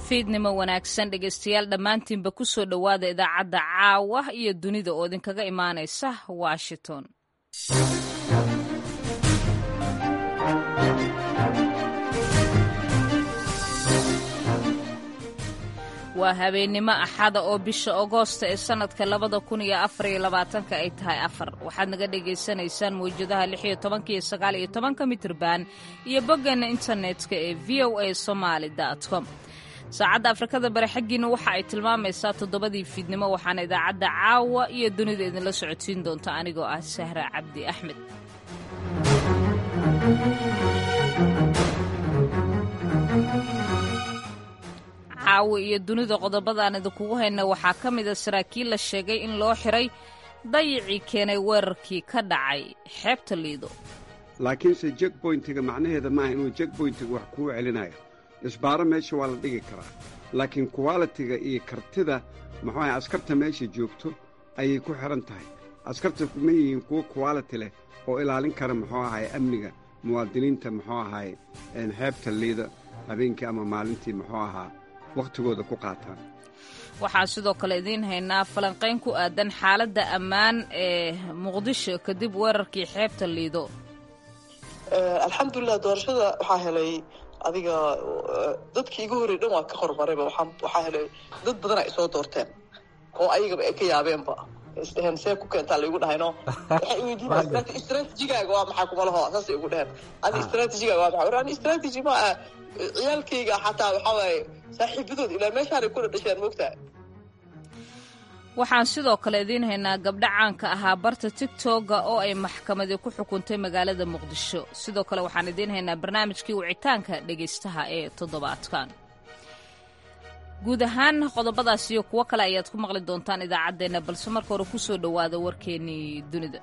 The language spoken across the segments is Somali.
fiidnimo wanaagsan dhegaystayaal dhammaantiinba ku soo dhowaada idaacadda caawa iyo dunida oo idinkaga imaanaysa washington waa habeennimo axada oo bisha agoosta ee sannadka labada kun iyo afariyo labaatanka ay tahay afar waxaad naga dhagaysanaysaan mawjadaha lix iyo tobanka iyo sagaal iyo tobanka mitirban iyo boggeenna internetka ee v o a somaali com saacadda afrikada bari xaggiina waxa ay tilmaamaysaa toddobadii fiidnimo waxaana idaacadda caawa iyo dunida idinla socodsiin doonta anigoo ah sahra cabdi axmed caawa iyo dunida qodobadaan idinkugu hayna waxaa ka mida saraakiil la sheegay in loo xiray dayicii keenay weerarkii ka dhacay xeebta liido laakiinse jekboyntiga macnaheeda maaha inuu jekboyntiga wax kuu celinayo isbaaro meesha waa la dhigi karaa laakiin kuwalitiga iyo kartida muxuu ahay askarta meesha joogto ayay ku xidhan tahay askarta ma yihiin kuwo kuwaliti leh oo ilaalin kara muxuu ahay amniga muwaadiniinta muxuu ahay xeebta liida habeenkii ama maalintii muxuu ahaa wakhtigooda ku qaataan waxaan sidoo kale idiin haynaa falanqayn ku aadan xaaladda ammaan ee muqdisho kadib weerarkii xeebta liido alxamdulilah doorashada waxaa helay adiga dadkii igu horrey dhan waa ka horumarayba waxaa helay dad badan ay soo doorteen oo ayagaba ay ka yaabeenba isdheheen see ku keentaa laigu dhahayno waxay weydiin istraatijigaaga waa maxaa kuma laho saasay igu dheheen adi istraatijigaaga waa maxaa ani istraatiji ma ah ciyaalkayga xataa waxaa waaye saaxiibadood ilaa meeshaanay kula dhasheen moogtaa waxaan sidoo kale idiin haynaa gabdho caanka ahaa barta tigtogga oo ay maxkamadii ku xukuntay magaalada muqdisho sidoo kale waxaan idiin haynaa barnaamijkii wicitaanka dhegaystaha ee toddobaadkan guud ahaan qodobadaas iyo kuwo kale ayaad ku maqli doontaan idaacaddeenna balse marka hore ku soo dhowaada warkeennii dunida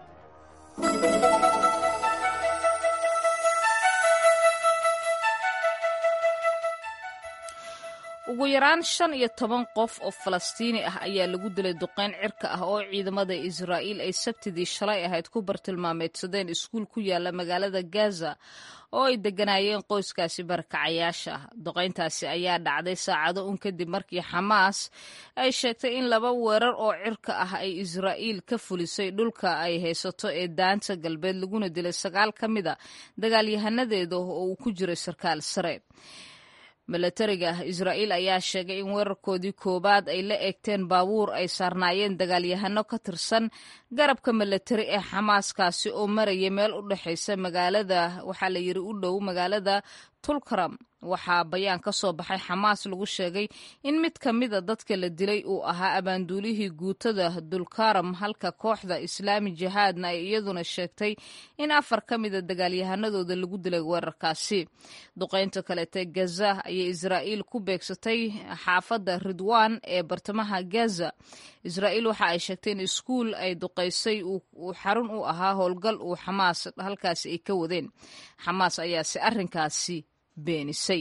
ugu yaraan shan iyo toban qof oo falastiini ah ayaa lagu dilay duqeyn cirka ah oo ciidamada israa'iil ay sabtidii shalay ahayd ku bartilmaameedsadeen iskuul ku yaala magaalada gaza oo ay degganaayeen qoyskaasi barakacayaasha ah duqayntaasi ayaa dhacday saacado un kadib markii xamaas ay sheegtay in laba weerar oo cirka ah ay israa'iil ka fulisay dhulka ay haysato ee daanta galbeed laguna dilay sagaal ka mida dagaalyahanadeeda oo uu ku jiray sarkaal sare milatariga israa'iil ayaa sheegay in weerarkoodii koowaad ay la eegteen baabuur ay saarnaayeen dagaalyahano ka tirsan garabka milatari ee xamaaskaasi oo maraya meel u dhexaysa magaalada waxaa la yidhi u dhow magaalada tulkaram waxaa bayaan ka soo baxay xamaas lagu sheegay in mid ka mida dadka la dilay uu ahaa abaanduulihii guutada dulkaram halka kooxda islaami jihaadna ay iyaduna sheegtay in afar ka mida dagaalyahanadooda lagu dilay weerarkaasi duqaynta kaleete gaza ayay israa'iil ku beegsatay xaafadda ridwan ee bartamaha gaza israa'iil waxa ay sheegtay in iskuul ay duqaysay uu xarun u ahaa howlgal uu xamaas halkaasi ay ka wadeen xamaas ayaase arrinkaasi beenisay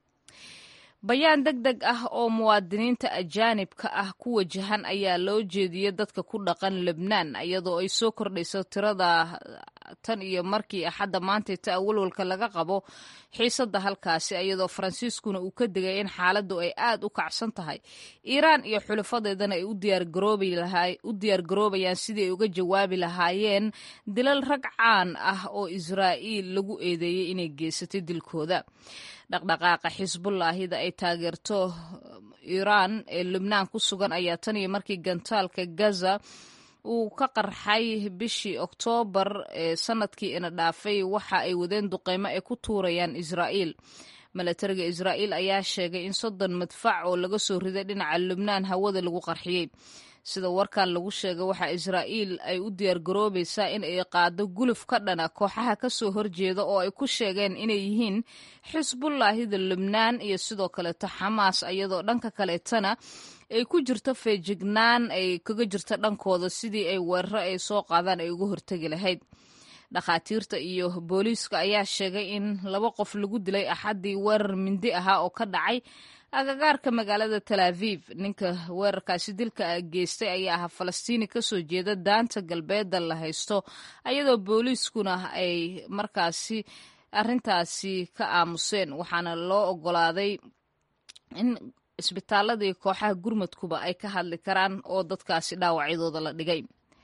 bayaan deg deg ah oo muwaadiniinta ajaanibka ah ku wajahan ayaa loo jeediyey dadka ku dhaqan lebnaan iyadoo ay soo kordhayso tirada tan iyo markii axadda maantayta awalwalka laga qabo xiisadda halkaasi iyadoo faransiiskuna uu ka digay in xaaladdu ay aad u kacsan tahay iiraan iyo xulifadeedana ay u diyaargaroobayaan sidii ay uga jawaabi lahaayeen dilal rag caan ah oo israa'iil lagu eedeeyey inay geysatay dilkooda dhaqdhaqaaqa xisbullaahida ay taageerto iiraan ee lubnaan ku sugan ayaa tan iyo markii gantaalka gaza uu ka qarxay bishii oktoobar ee sanadkii ina dhaafay waxa ay wadeen duqeymo ay ku tuurayaan israa'iil milatariga israa'iil ayaa sheegay in soddon madfac oo laga soo riday dhinaca lubnaan hawada lagu qarxiyey sida warkan lagu sheegay waxaa israa'iil ay u diyaargaroobaysaa in ay qaado guluf ka dhana kooxaha ka soo horjeeda oo ay ku sheegeen inay yihiin xisbullaahida lubnaan iyo sidoo kaleeto xamaas iyadoo dhanka kaleetana ay ku jirto feejignaan ay kaga jirto dhankooda sidii ay weeraro ay soo qaadaan ay uga hortegi lahayd dhakhaatiirta iyo booliiska ayaa sheegay in laba qof lagu dilay axaddii weerar mindi ahaa oo ka dhacay agagaarka magaalada tal aviv ninka weerarkaasi dilka geystay ayaa ahaa falastiini kasoo jeeda daanta galbeedda la haysto ayadoo booliiskuna ay markaasi arrintaasi ka aamuseen waxaana loo ogolaaday in isbitaaladii kooxaha gurmadkuba ay ka hadli karaan oo dadkaasi dhaawacyadooda la dhigay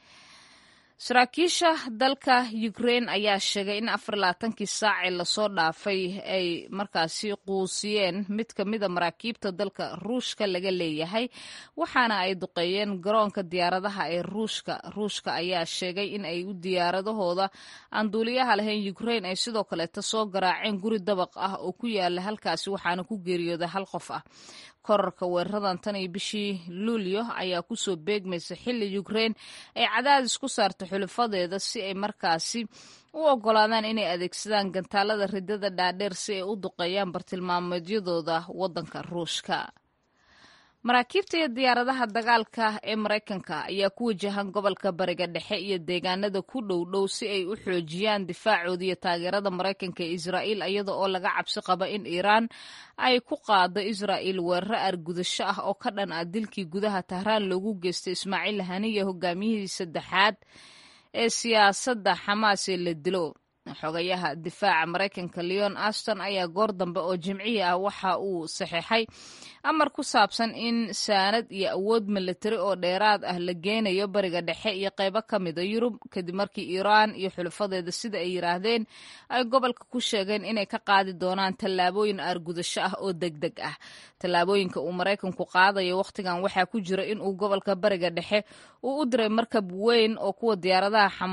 saraakiisha dalka ukrain ayaa sheegay in afar labaatankii saacee lasoo dhaafay ay markaasi quusiyeen mid ka mida maraakiibta dalka ruushka laga leeyahay waxaana ay duqeeyeen garoonka diyaaradaha ee ruushka ruushka ayaa sheegay in ay u diyaaradahooda aan duuliyaha lahayn ukrain ay sidoo kaleeta soo garaaceen guri dabaq ah oo ku yaala halkaasi waxaana ku geeriyooday hal qof ah korarka weeraradan tan iyo bishii luulyo ayaa kusoo beegmaysa xilli ukrain ay cadaadis ku saarta xulifadeeda si ay markaasi u ogolaadaan inay adeegsadaan gantaalada ridada dhaadheer si ay u duqeeyaan bartilmaameedyadooda waddanka ruushka maraakiibta iyo diyaaradaha dagaalka ee maraykanka ayaa ku wajahan gobolka bariga dhexe iyo deegaanada ku dhow dhow si ay u xoojiyaan difaacooda iyo taageerada maraykanka ee israa'iil iyada oo laga cabsi qaba in iiraan ay ku qaado israa'iil weeraro argudasho ah oo ka dhan ah dilkii gudaha tahraan loogu geystay ismaaciil haniya hogaamiyihii saddexaad ee siyaasadda xamaas ee la dilo xogayaha difaaca maraykanka leon aston ayaa goor dambe oo jimcihii ah waxa uu saxeexay amar ku saabsan in saanad iyo awood milatari oo dheeraad ah la geynayo bariga dhexe iyo qaybo ka mida yurub kadib markii iiraan iyo xulafadeeda sida ay yiraahdeen ay gobolka ku sheegeen inay ka qaadi doonaan tallaabooyin aargudasho ah oo deg deg ah tallaabooyinka uu maraykanku qaadayo wakhtigan waxaa ku jira in uu gobolka bariga dhexe uu u diray markab weyn oo kuwa diyaaradaha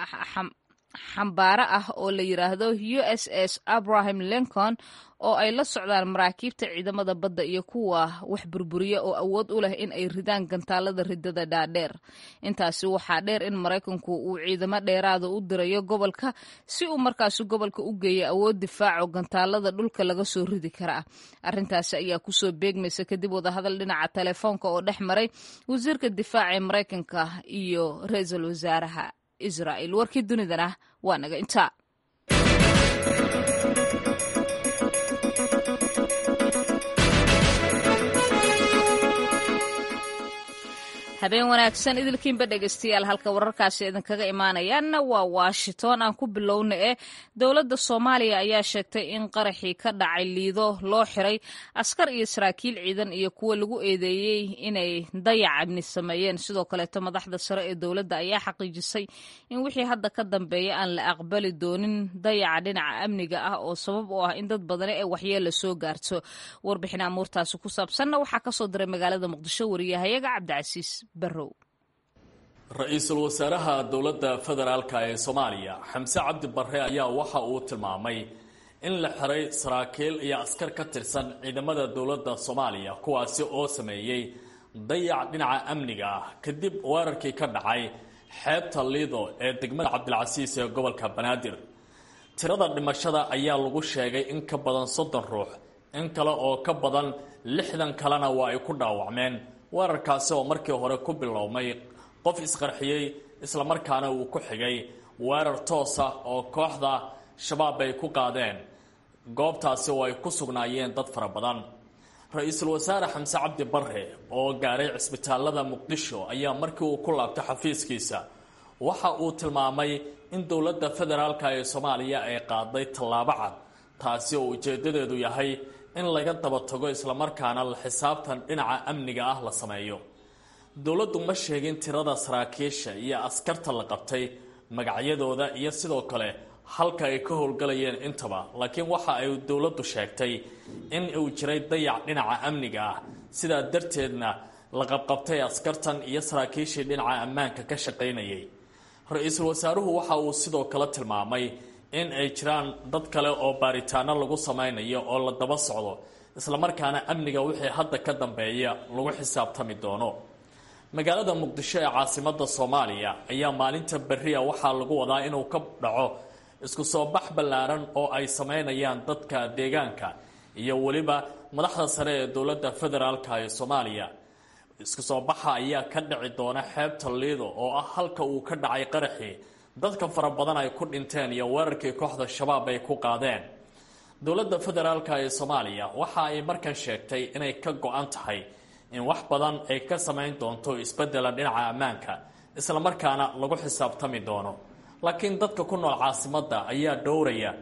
xambaaro ah oo la yiraahdo u s s abraham lincoln oo ay la socdaan maraakiibta ciidamada badda iyo kuwa wax burburiya oo awood u leh in ay ridaan gantaalada ridada dhaadheer intaasi waxaa dheer in maraykanku uu ciidamo dheeraada u dirayo gobolka si uu markaasi gobolka u geeyo awood difaaco gantaalada dhulka laga soo ridi karaa arrintaasi ayaa kusoo beegmaysa kadib wadahadal dhinaca telefoonka oo dhex maray wasiirka difaaca ee maraykanka iyo ra-iisul wasaaraha israa'iil warkii dunidana waa naga intaa habeen wanaagsan idilkiinba dhegeystayaal halka wararkaasi idinkaga imaanayaanna waa washington aan ku bilowna ee dowladda soomaaliya ayaa sheegtay in qaraxii ka dhacay liido loo xiray askar iyo saraakiil ciidan iyo kuwa lagu eedeeyey inay dayac amni sameeyeen sidoo kaleeto madaxda sare ee dowladda ayaa xaqiijisay in wixii hadda ka dambeeya aan la aqbali doonin dayaca dhinaca amniga ah oo sabab u ah in dad badani ay waxyeella soo gaarto warbixin amuurtaasi ku saabsanna waxaa kasoo diray magaalada muqdisho wariyahayaga cabdicasiis ra-iisul wasaaraha dowladda federaalk ee soomaaliya xamse cabdi barre ayaa waxa uu tilmaamay in la xiray saraakiil iyo askar ka tirsan ciidamada dowladda soomaaliya kuwaasi oo sameeyey dayac dhinaca amniga ah kadib weerarkii ka dhacay xeebta liido ee degmada cabdilcasiis ee gobolka banaadir tirada dhimashada ayaa lagu sheegay in ka badan soddon ruux in kale oo ka badan lixdan kalena waa ay ku dhaawacmeen weerarkaasi oo markii hore ku bilowmay qof isqarxiyey islamarkaana uu ku xigay weerar toosa oo kooxda shabaab ay ku qaadeen goobtaasi oo ay ku sugnaayeen dad fara badan ra-iisul wasaare xamse cabdi barre oo gaaray cisbitaalada muqdisho ayaa markii uu ku laabtay xafiiskiisa waxa uu tilmaamay in dowladda federaalk ee soomaaliya ay qaaday tallaabo cad taasi oo ujeedadeedu yahay in laga daba tago islamarkaana la xisaabtan dhinaca amniga ah la sameeyo dowladdu ma sheegin tirada saraakiisha iyo askarta la qabtay magacyadooda iyo sidoo kale halka ay ka howlgalayeen intaba laakiin waxa ay dowladdu sheegtay in uu jiray dayac dhinaca amniga ah sidaa darteedna la qabqabtay askartan iyo saraakiishii dhinaca ammaanka ka shaqaynayay ra-iisul wasaaruhu waxa uu sidoo kale tilmaamay in ay jiraan dad kale oo baaritaano lagu samaynayo oo la daba socdo islamarkaana amniga wixii hadda ka dambeeya lagu xisaabtami doono magaalada muqdisho ee caasimada soomaaliya ayaa maalinta berria waxaa lagu wadaa inuu ka dhaco isku soo bax ballaaran oo ay sameynayaan dadka deegaanka iyo weliba madaxda sare ee dowladda federaalka ee soomaaliya isku soo baxa ayaa ka dhici doona xeebta liido oo ah halka uu ka dhacay qaraxii dadka fara badan ay ku dhinteen iyo weerarkii kooxda shabaab ay ku qaadeen dowladda federaalka ee soomaaliya waxa ay markan sheegtay inay ka go-an tahay in wax badan ay ka samayn doonto isbedela dhinaca ammaanka islamarkaana lagu xisaabtami doono laakiin dadka ku nool caasimadda ayaa dhowraya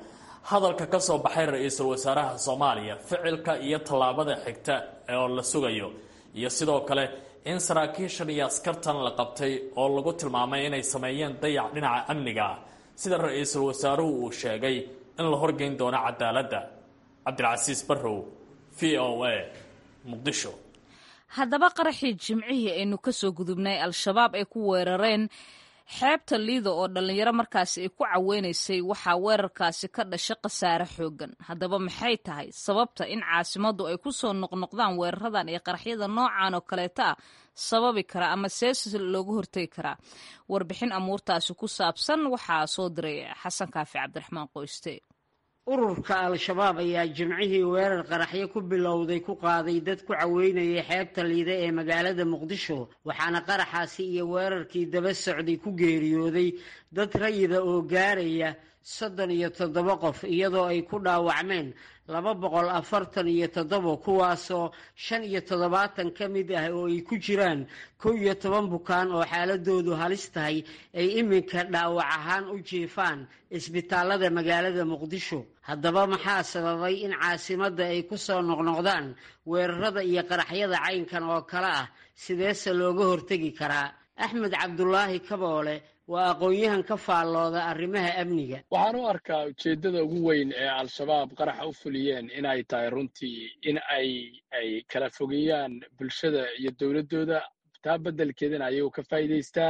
hadalka ka soo baxay ra-iisul wasaaraha soomaaliya ficilka iyo tallaabada xigta oo la sugayo iyo sidoo kale in saraakiishan iyo askartan la qabtay oo lagu tilmaamay inay sameeyeen dayac dhinaca amniga ah sida ra-iisul wasaaruhu uu sheegay in la horgeyn doono cadaaladda cabdilcasiis barrow v o a muqdisho haddaba qaraxii jimcihii aynu ka soo gudubnay al-shabaab ay ku weerareen xeebta liida oo dhallinyaro markaasi ay ku caweynaysay waxaa weerarkaasi ka dhashay khasaare xooggan haddaba maxay tahay sababta in caasimaddu ay ku soo noqnoqdaan weeraradan iyo qaraxyada noocan oo kaleeta ah sababi kara ama sees loogu hortegi karaa warbixin amuurtaasi ku saabsan waxaa soo diray xasan kaafi cabdiraxmaan qoyste ururka al-shabaab ayaa jimcihii weerar qaraxyo ku bilowday ku qaaday dad ku caweynayay xeebta liida ee magaalada muqdisho waxaana qaraxaasi iyo weerarkii daba socday ku geeriyooday dad rayida oo gaaraya soddon iyo toddoba qof iyadoo ay ku dhaawacmeen laba boqol afartan iyo toddoba kuwaasoo shan iyo toddobaatan ka mid ah oo ay ku jiraan kow iyo toban bukaan oo xaaladoodu halis tahay ay iminka dhaawac ahaan u jiifaan isbitaalada magaalada muqdisho haddaba maxaa sababay in caasimadda ay ku soo noqnoqdaan weerarada iyo qaraxyada caynkan oo kale ah sideese looga hortegi karaa axmed cabdulaahi kaboole waa aqoon-yahan ka faallooda arrimaha amniga waxaan u arkaa ujeeddada ugu weyn ee al-shabaab qaraxa u fuliyeen inay tahay runtii in ay ay kala fogeeyaan bulshada iyo dowladdooda taa beddelkeedana ayagu ka faa'iidaystaan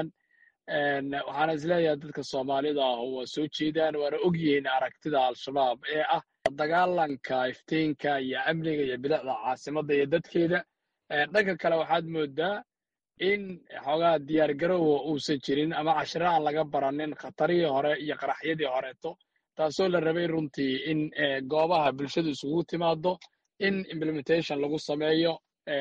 waxaana isleeyahay dadka soomaalida ah waa soo jeedaan waana og yihiin aragtida al-shabaab ee ah dagaalanka iftiinka iyo amniga iyo bilicda caasimadda iyo dadkeeda dhanka kale waxaad moodaa in xoogaa diyaar garowa uusan jirin ama cashiro aan laga baranin khatarihii hore iyo qaraxyadii horeeto taasoo la rabay runtii in goobaha bulshadu isugu timaado in implementation lagu sameeyo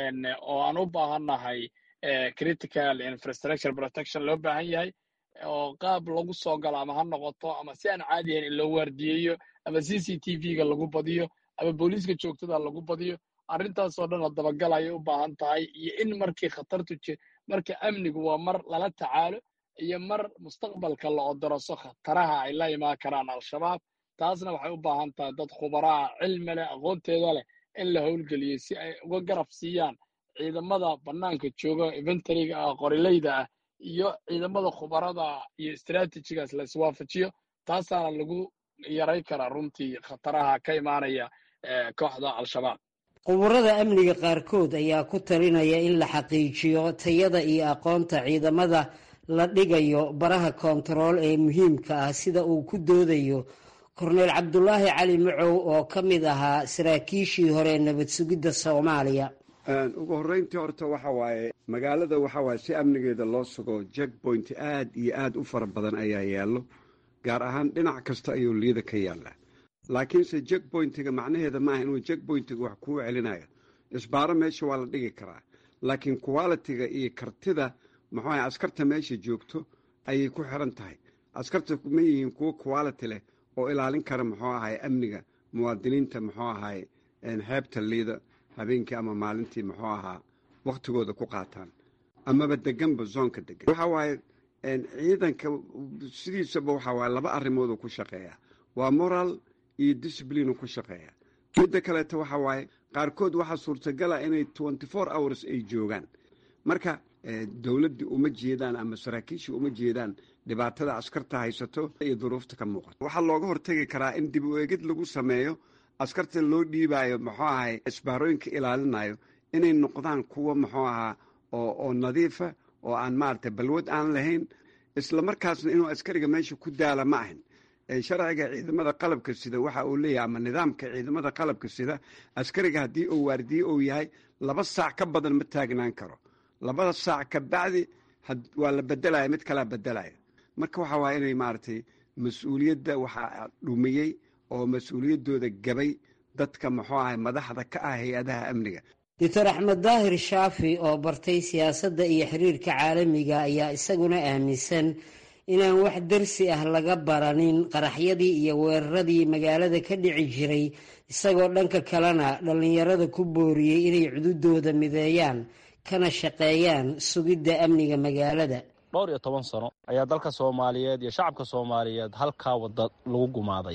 oo aan u baahannahay critical infrastructure protection loo baahan yahay oo qaab lagu soo galo ama ha noqoto ama si aan caadi ahayn in loo waardiyeeyo ama c c t v-ga lagu badiyo ama booliiska joogtada lagu badiyo arrintaasoo dhan la dabagal ayay u baahan tahay iyo in markii khatartu ji marka amnigu waa mar lala tacaalo iyo mar mustaqbalka la odoroso khataraha ay la imaan karaan al-shabaab taasna waxay u baahan tahay dad khubaraa cilmi leh aqoonteeda leh in la howlgeliyo si ay uga garab siiyaan ciidamada bannaanka jooga inventariga ah qorileyda ah iyo ciidamada khubarada iyo istraatijigaas la iswaafajiyo taasaana lagu yaray karaa runtii khataraha ka imaanaya kooxda al-shabaab quburada amniga qaarkood ayaa ku talinaya in la xaqiijiyo tayada iyo aqoonta ciidamada la dhigayo baraha koontarool ee muhiimka ah sida uu ku doodayo korneyl cabdulaahi cali macow oo ka mid ahaa saraakiishii hore nabad sugidda soomaaliya ugu horreyntii horta waxa waaye magaalada waxa waaye si amnigeeda loo sugo jackpoint aad iyo aad u fara badan ayaa yaallo gaar ahaan dhinac kasta ayuu liida ka yaallaa laakiinse jackpointiga macnaheeda maaha inuu jackpointiga wax kuu celinayo isbaaro meesha waa la dhigi karaa laakiin qualitiga iyo kartida muxuu ahay askarta meesha joogto ayay ku xiran tahay askarta ma yihiin kuwo quality leh oo ilaalin kara muxuu ahay amniga muwaadiniinta muxuu ahay xeebta liida habeenkii ama maalintii muxuu ahaa wakhtigooda ku qaataan amaba deganba zoonka degan waxa waaye ciidanka sidiisaba waxa waaye laba arrimooduu ku shaqeeya waa moral iyo discipline ku shaqeeya midda kaleeto waxa waaye qaarkood waxaa suurtagala inay twenty four hours ay joogaan marka dowladdii uma jeedaan ama saraakiishii uma jeedaan dhibaatada askarta haysato iyo duruufta ka muuqato waxaa looga hortegi karaa in dib u eegid lagu sameeyo askarta loo dhiibaayo muxuu ahay isbaarooyinka ilaalinayo inay noqdaan kuwo muxuu ahaa oo oo nadiifa oo aan maaragtay balwad aan lahayn isla markaasna inuu askariga meesha ku daala ma ahin sharciga ciidamada qalabka sida waxa uu leeyahay ama nidaamka ciidamada qalabka sida askariga haddii uu waardiye uu yahay laba saac ka badan ma taagnaan karo labada saac ka bacdi waa la bedelaya mid kalaa bedelaya marka waxa waaya inay maaragtay mas-uuliyadda waxaa dhumiyey oo mas-uuliyaddooda gabay dadka muxuu ahay madaxda ka ah hay-adaha amniga doctor axmed daahir shaafi oo bartay siyaasadda iyo xiriirka caalamiga ayaa isaguna aaminsan inaan wax darsi ah laga baranin qaraxyadii iyo weeraradii magaalada ka dhici jiray isagoo dhanka kalena dhallinyarada ku booriyey inay cududooda mideeyaan kana shaqeeyaan sugidda amniga magaalada dhowr iyo toban sano ayaa dalka soomaaliyeed iyo shacabka soomaaliyeed halkaa wadda lagu gumaadaya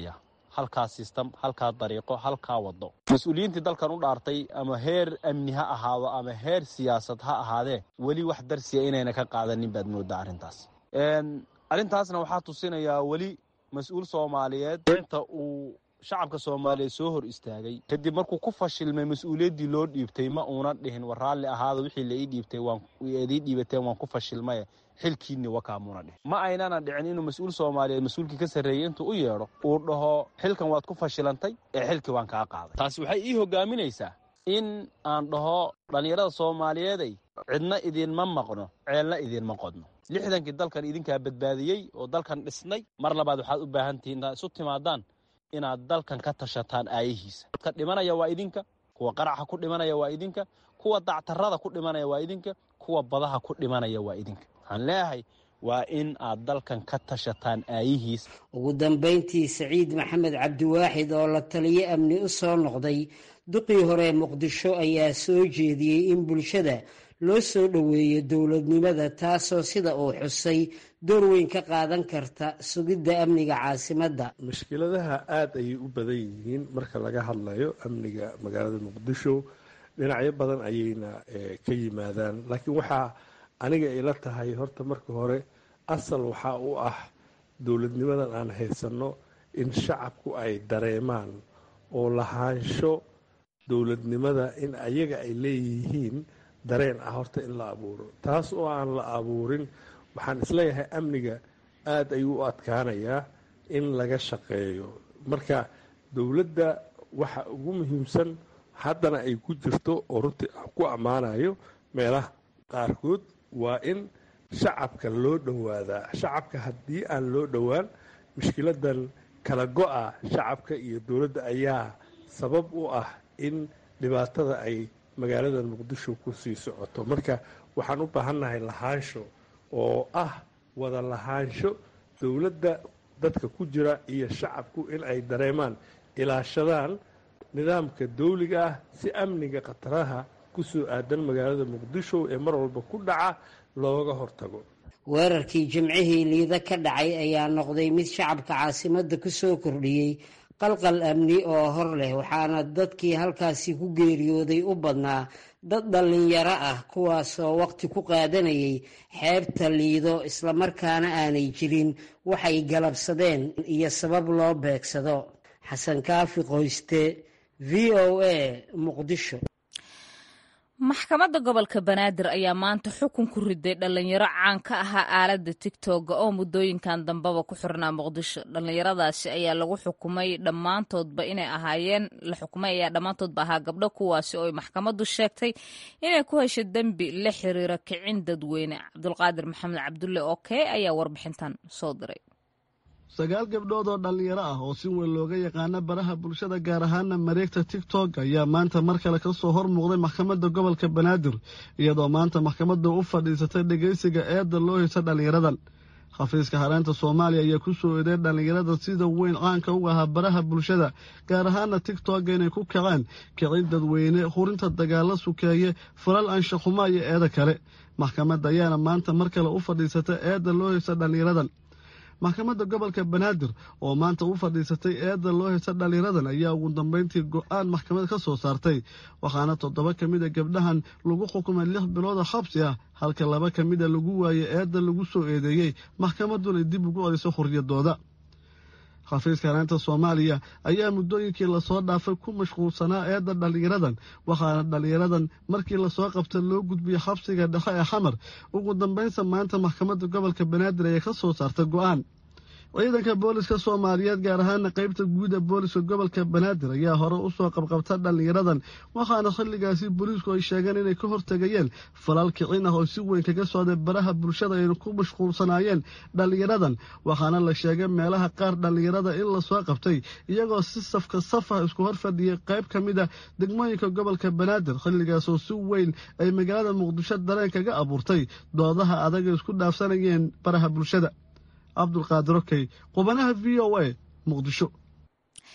halkaa sistam halkaa dariiqo halkaa wado mas-uuliyiintii dalkan u dhaartay ama heer amni ha ahaado ama heer siyaasad ha ahaadee weli wax darsiya inayna ka qaadanin baad moodaa arrintaas arrintaasna waxaa tusinayaa weli mas-uul soomaaliyeed inta uu shacabka soomaaliyeed soo hor istaagay kadib markuu ku fashilmay mas-uuliyaddii loo dhiibtay ma uuna dhihin war raalli ahaada wixii la ii dhiibtay waanidii dhiibateen waan ku fashilmaye xilkiinni wakaamuuna dhihin ma aynana dhicin inuu mas-uul soomaaliyeed mas-uulkii ka sarreeyey intuu u yeedho uu dhaho xilkan waad ku fashilantay ee xilkii waan kaa qaaday taasi waxay ii hogaaminaysaa in aan dhaho dhallinyarada soomaaliyeeday cidna idiinma maqno ceelna idiinma qodno lixdankii dalkan idinkaa badbaadiyey oo dalkan dhisnay mar labaad waxaad u baahan tihiin intaad isu timaadaan inaad dalkan ka tashataan aayihiisa dadka dhimanaya waa idinka kuwa qaraxa ku dhimanaya waa idinka kuwa dactarada ku dhimanaya waa idinka kuwa badaha ku dhimanaya waa idinka waxaan leeyahay waa in aad dalkan ka tashataan aayihiisa ugu dambayntii saciid maxamed cabdiwaaxid oo la taliyo amni u soo noqday duqii hore muqdisho ayaa soo jeediyey in bulshada loo soo dhoweeyo dowladnimada taasoo sida uu xusay door weyn ka qaadan karta sugidda amniga caasimadda mushkiladaha aada ayay u badan yihiin marka laga hadlayo amniga magaalada muqdisho dhinacyo badan ayayna ka yimaadaan laakiin waxaa aniga ila tahay horta marka hore asal waxaa u ah dowladnimadan aan haysanno in shacabku ay dareemaan oo lahaansho dowladnimada in ayaga ay leeyihiin dareen ah horta in la abuuro taas oo aan la abuurin waxaan isleeyahay amniga aada ayuu u adkaanayaa in laga shaqeeyo marka dowladda waxa ugu muhiimsan haddana ay ku jirto oo runtii ku ammaanayo meelaha qaarkood waa in shacabka loo dhowaadaa shacabka haddii aan loo dhowaan mushkiladan kala go-a shacabka iyo dowladda ayaa sabab u ah in dhibaatada ay magaalada muqdisho ku sii socoto marka waxaan u baahannahay lahaansho oo ah wada lahaansho dowladda dadka ku jira iyo shacabku in ay dareemaan ilaashadaan nidaamka dawliga ah si amniga khataraha ku soo aadan magaalada muqdisho ee mar walba ku dhaca looga hortago weerarkii jimcihii liida ka dhacay ayaa noqday mid shacabka caasimadda ku soo kordhiyey qalqal amni oo hor leh waxaana dadkii halkaasi ku geeriyooday u badnaa dad dhallinyaro ah kuwaasoo waqti ku qaadanayay xeebta liido islamarkaana aanay jirin waxay galabsadeen iyo sabab loo beegsado xasan kaafi qoyste v o a muqdisho maxkamadda gobolka banaadir ayaa maanta xukun ku riday dhallinyaro caan ka ahaa aaladda tigtooga oo muddooyinkan dambeba ku xirnaa muqdisho dhallinyaradaasi ayaa lagu xukumay dhammaantoodba inay ahaayeen la xukumay ayaa dhammaantoodba ahaa gabdho kuwaasi oo maxkamaddu sheegtay inay ku heshay dembi la xiriira kicin dadweyne cabdulqaadir maxamed cabdulle oo kee ayaa warbixintan soo diray sagaal gabdhood oo dhallinyaro ah oo si weyn looga yaqaano baraha bulshada gaar ahaana mareegta tigtok ayaa maanta mar kale ka soo hor muuqday maxkamadda gobolka banaadir iyadoo maanta maxkamadda u fadhiisatay dhegaysiga eedda loo heysa dhallinyaradan xafiiska hareenta soomaaliya ayaa ku soo eeday dhallinyarada sida weyn caanka u ahaa baraha bulshada gaar ahaana tigtogga inay ku kaceen kicin dadweyne hurinta dagaalo sukeeye falal anshaxuma iyo eeda kale maxkamadda ayaana maanta mar kale u fadhiisatay eedda loo heysa dhallinyaradan maxkamadda gobolka banaadir oo maanta u fadhiisatay eedda loo heysa dhallinyaradan ayaa ugu dambeyntii go-aan maxkamad ka soo saartay waxaana toddoba ka mid a gabdhahan lagu xukumay lix bilooda xabsi ah halka laba ka mid a lagu waayey eedda lagu soo eedeeyey maxkamadduna dib ugu celiso xuriyadooda xafiiska hareenta soomaaliya ayaa muddooyinkii lasoo dhaafay ku mashquulsanaa eedda dhallinyaradan waxaana dhallinyaradan markii lasoo qabta loo gudbiyey xabsiga dhexe ee xamar ugu dambeynsa maanta maxkamadda gobolka banaadir ayay ka soo saartay go-aan ciidanka booliska soomaaliyeed gaar ahaana qeybta guud ee booliska gobolka banaadir ayaa hore usoo qabqabta dhallinyaradan waxaana xilligaasi booliisku ay sheegeen inay ka hortegayeen falal kicin ah oo si weyn kaga socday baraha bulshada ayna ku mashquulsanaayeen dhallinyaradan waxaana la sheegay meelaha qaar dhallinyarada in lasoo qabtay iyagoo si safka saf ah isku hor fadhiyay qayb ka mid a degmooyinka gobolka banaadir xilligaasoo si weyn ay magaalada muqdisho dareen kaga abuurtay doodaha adag ay isku dhaafsanayeen baraha bulshada cabdulqaadir okey qubanaha v o a muqdisho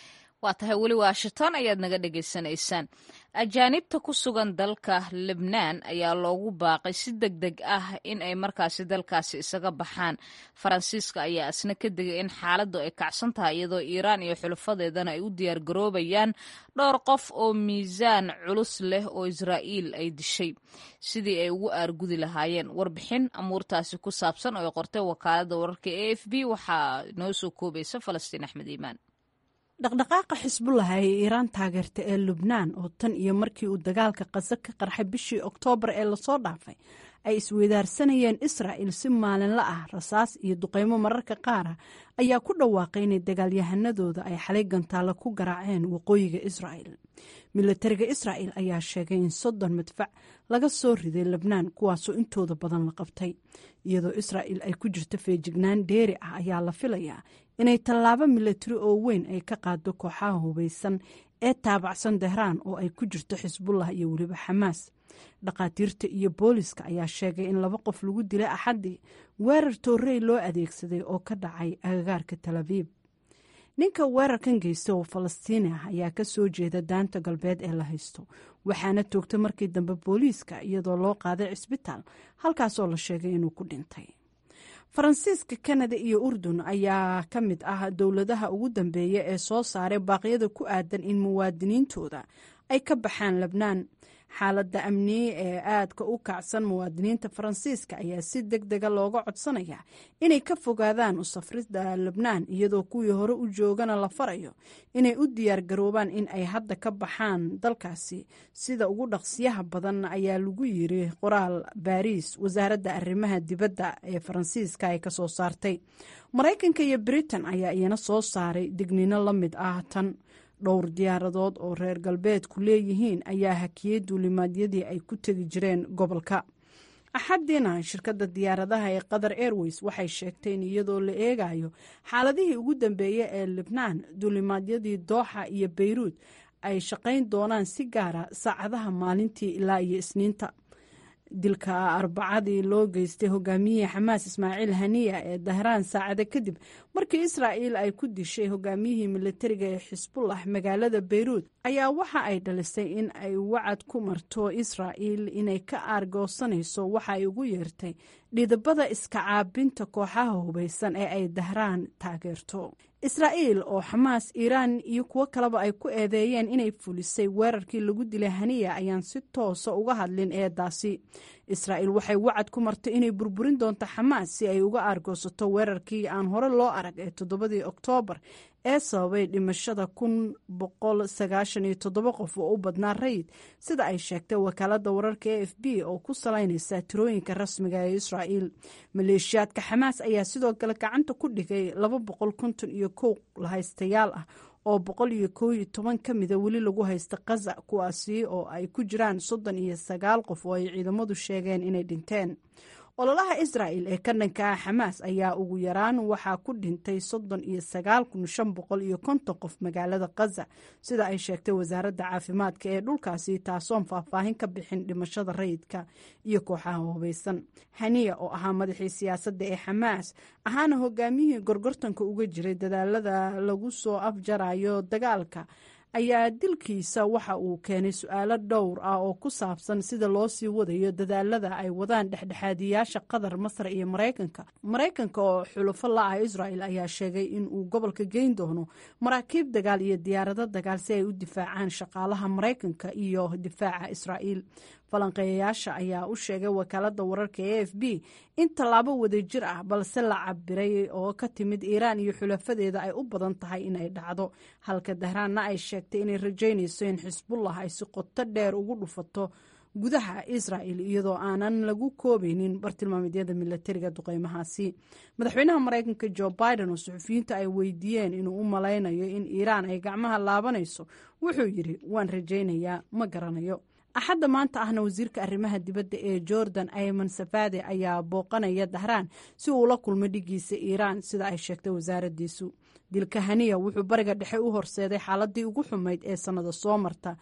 waa tahay weli washington ayaad naga dhegaysanaysaan ajaanibta ku sugan dalka lebnaan ayaa loogu baaqay si deg deg ah in ay markaasi dalkaasi isaga baxaan faransiiska ayaa isna ka digay in xaaladdu ay kacsan tahay iyadoo iiraan iyo xulafadeedana ay u diyaar garoobayaan dhowr qof oo miisaan culus leh oo israa'iil ay dishay sidii ay ugu aargudi lahaayeen warbixin amuurtaasi ku saabsan oo ay qortay wakaaladda wararka e f b waxaa noo soo koobaysa falastiin axmed iimaan dhaqdhaqaaqa xisbullah ee iiraan taageerta ee lubnaan oo tan iyo markii uu dagaalka qasa ka qarxay bishii oktoobar ee lasoo dhaafay ay isweydaarsanayeen israa'il si maalinla ah rasaas iyo duqaymo mararka qaara ayaa ku dhawaaqay inay dagaalyahanadooda ay xalay gantaalo ku garaaceen waqooyiga israa'il milatariga israa'il ayaa sheegay in soddon madfac laga soo riday lebnaan kuwaasoo intooda badan la qabtay iyadoo israa'il ay ku jirto feejignaan dheeri ah ayaa la filayaa inay tallaabo milatari oo weyn ay ka qaado kooxaha hubaysan ee taabacsan tehraan oo ay ku jirto xisbullah iyo weliba xamaas dhakhaatiirta iyo booliska ayaa sheegay in laba qof lagu dilay axaddii weerar toorey loo adeegsaday oo ka dhacay agagaarka tal abiib ninka weerarkan geysta oo falastiini ah ayaa ka soo jeeda daanta galbeed ee la haysto waxaana toogta markii dambe booliiska iyadoo loo qaaday cisbitaal halkaasoo la sheegay inuu ku dhintay faransiiska kanada iyo urdun ayaa ka mid ah dowladaha ugu dambeeya ee soo saaray baaqyada ku aadan in muwaadiniintooda ay ka baxaan lebnaan xaaladda amniye ee aadka u kacsan muwaadiniinta faransiiska ayaa si deg dega looga codsanaya inay ka fogaadaan u safrida lebnaan iyadoo kuwii hore u joogana la farayo inay u diyaar garoobaan in ay hadda ka baxaan dalkaasi sida ugu dhaqsiyaha badan ayaa lagu yiri qoraal baariis wasaaradda arrimaha dibadda ee faransiiska ay kasoo saartay maraykanka iyo britain ayaa iyana soo saaray digniino la mid ah tan dhowr diyaaradood oo reer galbeedku leeyihiin ayaa hakiyey duulimaadyadii ay ku tegi jireen gobolka axadiina shirkadda diyaaradaha ee qatar airways waxay sheegtay in iyadoo la eegayo xaaladihii ugu dambeeya ee libnaan duulimaadyadii dooxa iyo bayruud ay shaqayn doonaan si gaara saacadaha maalintii ilaa iyo isniinta dilka arbacadii loo geystay hogaamiyihii xamaas ismaaciil haniya ee dahraan saacada kadib markii israa'iil ay ku dishay hogaamiyihii militariga ee xisbullah magaalada bayruud ayaa waxa ay dhalisay in ay wacad ku marto israa'iil inay ka aargoosanayso waxa ay ugu yeertay dhidabada iska caabinta kooxaha hubaysan ee ay dahraan taageerto israa'iil oo xamaas iiraan iyo kuwo kaleba ay ku eedeeyeen inay fulisay weerarkii lagu dilay haniya ayaan si toosa uga hadlin eedaasi israa'iil waxay wacad ku martay inay burburin doonto xamaas si ay uga aargoosato weerarkii aan hore loo arag ee toddobadii oktoobar ee sababay dhimashada kun boqol sagaashan iyo toddoba qof oo u badnaa rayid sida ay sheegtay wakaaladda wararka e f b oo ku salaynaysa tirooyinka rasmiga ee israa'iil maleeshiyaadka xamaas ayaa sidoo kale gacanta ku dhigay laba boqol konton iyo kow lahaystayaal ah oo boqol iyo kow iyo toban ka mida weli lagu haysta kaza kuwaasi oo ay ku jiraan soddon iyo sagaal qof oo ay ciidamadu sheegeen inay dhinteen ololaha israa'il ee ka dhanka ah xamaas ayaa ugu yaraan waxaa ku dhintay soddon iyo sagaal kun shan boqol iyo konton qof magaalada khaza sida ay sheegtay wasaaradda caafimaadka ee dhulkaasi taasoon faahfaahin ka bixin dhimashada rayidka iyo kooxaha hubaysan haniya oo ahaa madaxii siyaasadda ee xamaas ahaana hogaamiyihii gorgortanka uga jiray dadaalada lagu soo afjarayo dagaalka ayaa dilkiisa waxa uu keenay su-aalo dhowr ah oo ku saabsan sida loo sii wadayo dadaalada ay wadaan dhexdhexaadiyaasha qatar masar iyo maraykanka maraykanka oo xulufo la-ah israel ayaa sheegay in uu gobolka geyn doono maraakiib dagaal iyo diyaarado dagaal si ay u difaacaan shaqaalaha maraykanka iyo difaaca israa'iil falanqeeyayaasha ayaa u sheegay wakaalada wararka e f b in tallaabo wadajir ah balse la cabiray oo ka timid iiraan iyo xulafadeeda ay u badan tahay inay dhacdo halka dahraanna ay sheegtay inay rajaynayso in xisbullah ay si qoto dheer ugu dhufato gudaha israel iyadoo aanan lagu koobaynin bartilmaameedyada milatariga duqeymahaasi madaxweynaha maraykanka jo biden oo suxufiyiinta ay weydiiyeen inuu u malaynayo in iiraan ay gacmaha laabanayso wuxuu yidhi waan rajaynayaa ma garanayo axadda maanta ahna wasiirka arrimaha dibadda ee jordan ayman safade ayaa booqanaya dahraan si uu ula kulmo dhigiisa iiraan sida ay sheegtay wasaaradiisu dilka haniya wuxuu bariga dhexe u horseeday xaaladii ugu xumayd ee sannada soo marta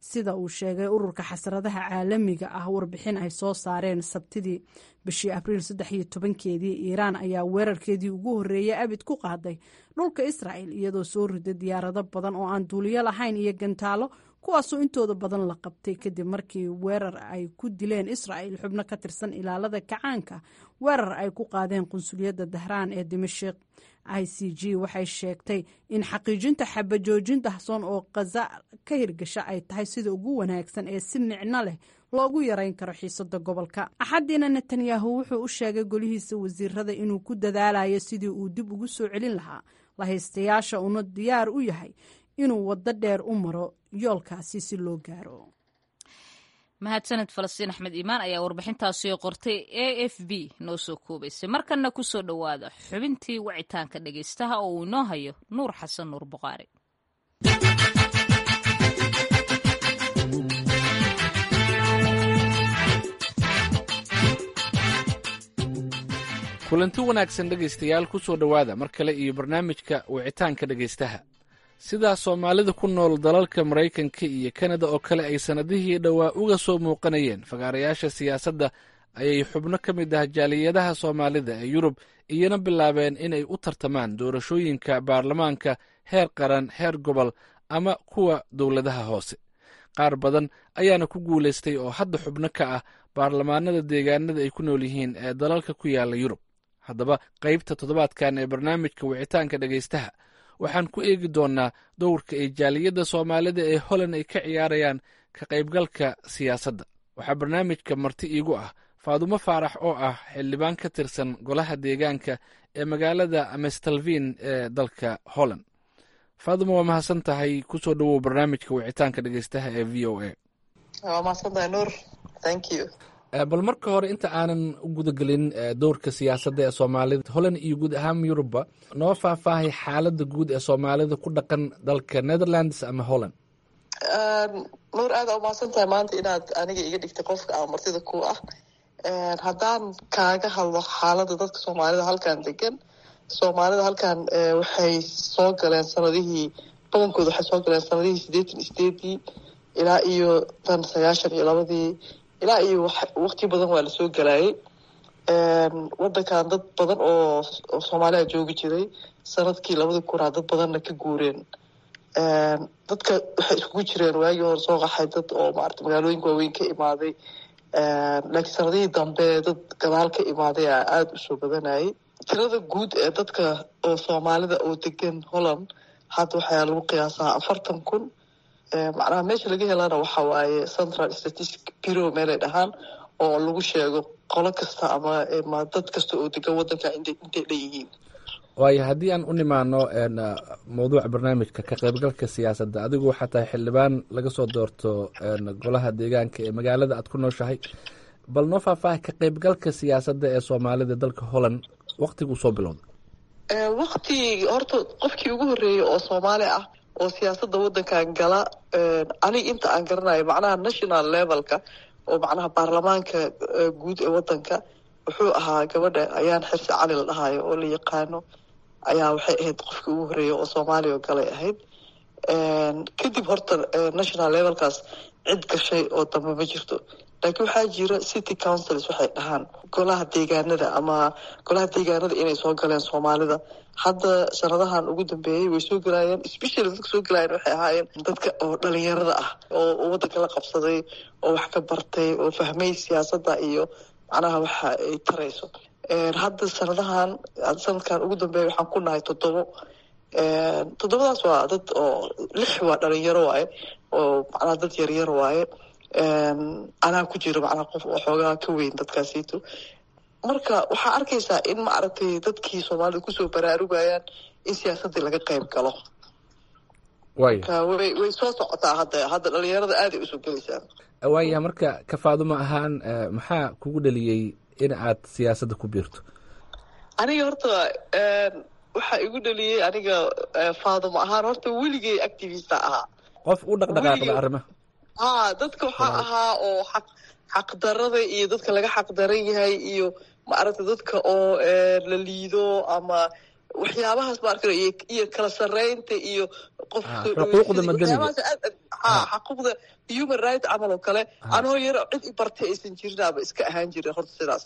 sida uu sheegay ururka xasradaha caalamiga ah warbixin ay soo saareen sabtidii bishii abriil saddex iyo tobankeedii iiraan ayaa weerarkeedii ugu horreeyay abid ku qaaday dhulka israa'el iyadoo soo riday diyaarado badan oo aan duuliyo lahayn iyo gantaalo kuwaasoo intooda badan la qabtay kadib markii weerar ay ku dileen israa'el xubno ka tirsan ilaalada kacaanka weerar ay ku qaadeen qunsuliyadda dahraan ee dimashik i c g waxay sheegtay in xaqiijinta xabajoojin dahsoon oo khaza ka hirgasha ay tahay sida ugu wanaagsan ee si micno leh loogu yarayn karo xiisada gobolka axaddiina netanyahu wuxuu u sheegay golihiisa wasiirada inuu ku dadaalayo sidii uu dib ugu soo celin lahaa lahaystayaasha uuna diyaar u yahay inuu waddo dheer u maro yoolkaasi si loo gaaro mahadsaned falastiin axmed iimaan ayaa warbixintaasi qortay a f b noo soo koobaysay markanna ku soo dhowaada xubintii wacitaanka dhegaystaha oo uu inoo hayo nuur xasan nuur buqaari kulanti wanaagsan dhegaystayaal ku soo dhowaada mar kale iyo barnaamijka wicitaanka dhegaystaha sidaa soomaalida ku nool dalalka maraykanka iyo kanada oo kale ay sannadihii dhowaa uga soo muuqanayeen fagaarayaasha siyaasadda ayay xubno ka mid ah jaaliyadaha soomaalida ee yurub iyana bilaabeen inay u tartamaan doorashooyinka baarlamaanka heer qaran heer gobol ama kuwa dowladaha hoose qaar badan ayaana ku guulaystay oo hadda xubno ka ah baarlamaanada deegaanada ay ku nool yihiin ee dalalka ku yaala yurub haddaba qaybta toddobaadkan ee barnaamijka wicitaanka dhegaystaha waxaan ku eegi doonnaa dowrka ay jaaliyadda soomaalida ee holland ay ka ciyaarayaan ka qaybgalka siyaasadda waxaa barnaamijka marti iigu ah faadumo faarax oo ah xildhibaan ka tirsan golaha deegaanka ee magaalada amestalvin ee dalka holland faadumo waa mahadsan tahay kusoo dhowow barnaamijka wicitaanka dhegaystaha ee v o a waa mahadsantahay nuur thank you bal marka hore inta aanan u gudagelin dowrka siyaasadda ee soomaalida holland iyo guud ahaan yurubba noo faahfaahay xaaladda guud ee soomaalida ku dhaqan dalka netherlands ama holland nuur aada umahadsan tahay maanta inaad aniga iga dhigtay qofka aan martida ku ah haddaan kaaga hadlo xaaladda dadka soomaalida halkan degan soomaalida halkan waxay soo galeen sanadihii badankooda waxay soo galeen sanadihii siddeetan sideedii ilaa iyo tan sagaashan iyo labadii ilaa iyo waqti badan waa lasoo galaayay wadankan dad badan oo soomaaliya joogi jiray sanadkii labadii kunaa dad badanna ka guureen dadka waxay iskugu jireen waagii hore soo qaxay dad oo maarata magaalooyinka waaweyn ka imaaday laakiin sanadihii dambe dad gadaal ka imaaday a aada usoo badanayay tirada guud ee dadka oo soomaalida oo degan holland hadda waxaa lagu qiyaasaa afartan kun macnaha meesha laga helana waxa waaye central statistic bureau meelay dhahaan oo lagu sheego qolo kasta ama dad kasta oo degan wadanka intay dhanyihiin waayo haddii aan u nimaano mawduuca barnaamijka ka qaybgalka siyaasadda adigu waxaa tahay xildhibaan laga soo doorto golaha deegaanka ee magaalada aad ku nooshahay bal noo faahfaaha ka qaybgalka siyaasadda ee soomaalida dalka holland waktiguu soo bilowda wakti horta qofkii ugu horreeyay oo soomaali ah oo siyaasadda waddankan gala aniga inta aan garanayo macnaha national levelka oo macnaha baarlamaanka guud ee waddanka wuxuu ahaa gabadha ayaan xirsi cali la dhahayo oo la yaqaano ayaa waxay ahayd qofkii ugu horreeya oo soomaaliya oo galay ahayd kadib horta national levelkaas cid gashay oo dambe ma jirto laakiin waxaa jira city councils waxay dhahaan golaha deegaanada ama golaha deegaanada inay soo galeen soomaalida hadda sanadahan ugu dambeeyey way soo galaayeen specially dadka soo galaayeen waxay ahaayeen dadka oo dhalinyarada ah oo waddanka la qabsaday oo wax ka bartay oo fahmay siyaasadda iyo macnaha waxa ay tarayso hadda sanadahan sanadkan ugu dambeeya waxaan ku nahay toddobo toddobadaas waa dad oo lix waa dhalinyaro waaye oo macnaha dad yaryar waaye anaa ku jiro macnaha qof oo xoogaa ka weyn dadkaasiito marka waxaa arkaysaa in maaragtay dadkii soomaalida kusoo baraarugayaan in siyaasaddii laga qayb galo marka way way soo socotaa hadda hadda dhalinyarada aaday usoo gelaysaa waaya marka ka faadumo ahaan maxaa kugu dhaliyey in aad siyaasadda ku biirto aniga horta waxaa igu dhaliyey aniga faadumo ahaan horta weligay activista ahaa qof u dhaqdhaqaaqda arrimaha ha dadka waxaa ahaa oo xaq xaqdarada iyo dadka laga xaqdaran yahay iyo maaragta dadka oo la liido ama waxyaabahaas ma arka iyo kala sarreynta iyo qof xuquuqda madaniga xaquuqda human right camal oo kale anoo yaro cid i bartay aysan jirinaaba iska ahaan jirin horta sidaas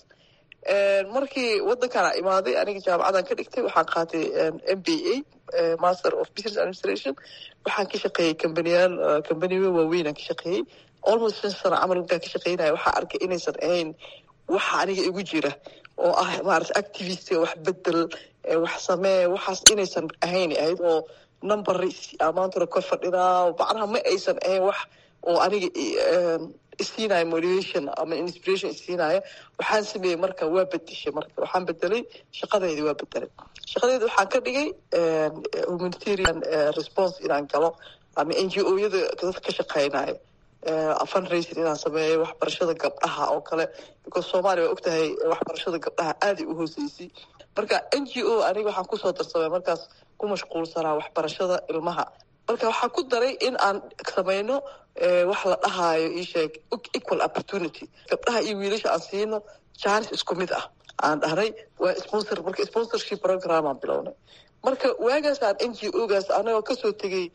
markii waddankaana imaaday aniga jaamacadan ka dhigtay waxaan qaatay m b a master of business administration waxaan ka shaqeeyey kambaniyaal kambaniyo waaweynaan ka shaqeeyey almost shan sano camal markaan ka shaqeynaya waxaa arkay inaysan ahayn waxa aniga igu jira oo ah maarata activist wax bedel wax samee waxaas inaysan ahayn ahayd oo number amaantuna ka fadhidaa macnaha ma aysan ahayn wax oo aniga isiinaya motivation ama inspiration isiinaya waxaan sameeyey marka waa bedeshay marka waxaan bedelay shaqadaydi waa bedelay shaqadaydi waxaan ka dhigay humanitarian response inaan galo ama n g o yada dadka ka shaqeynaya fundraising inaan sameeyo waxbarashada gabdhaha oo kale because soomaaliya waa ogtahay waxbarashada gabdhaha aaday u hooseysay marka n g o aniga waxaan kusoo darsamay markaas ku mashquulsanaa waxbarashada ilmaha marka waxaan ku daray in aan sameyno wax la dhahaayo isheeg equal opportunity gabdhaha iyo wiilasha aan siino jaanis isku mid ah aan dhahnay waa sponsor marka sponsorship program aan bilownay marka waagaasaan n g o gaas anagoo kasoo tegey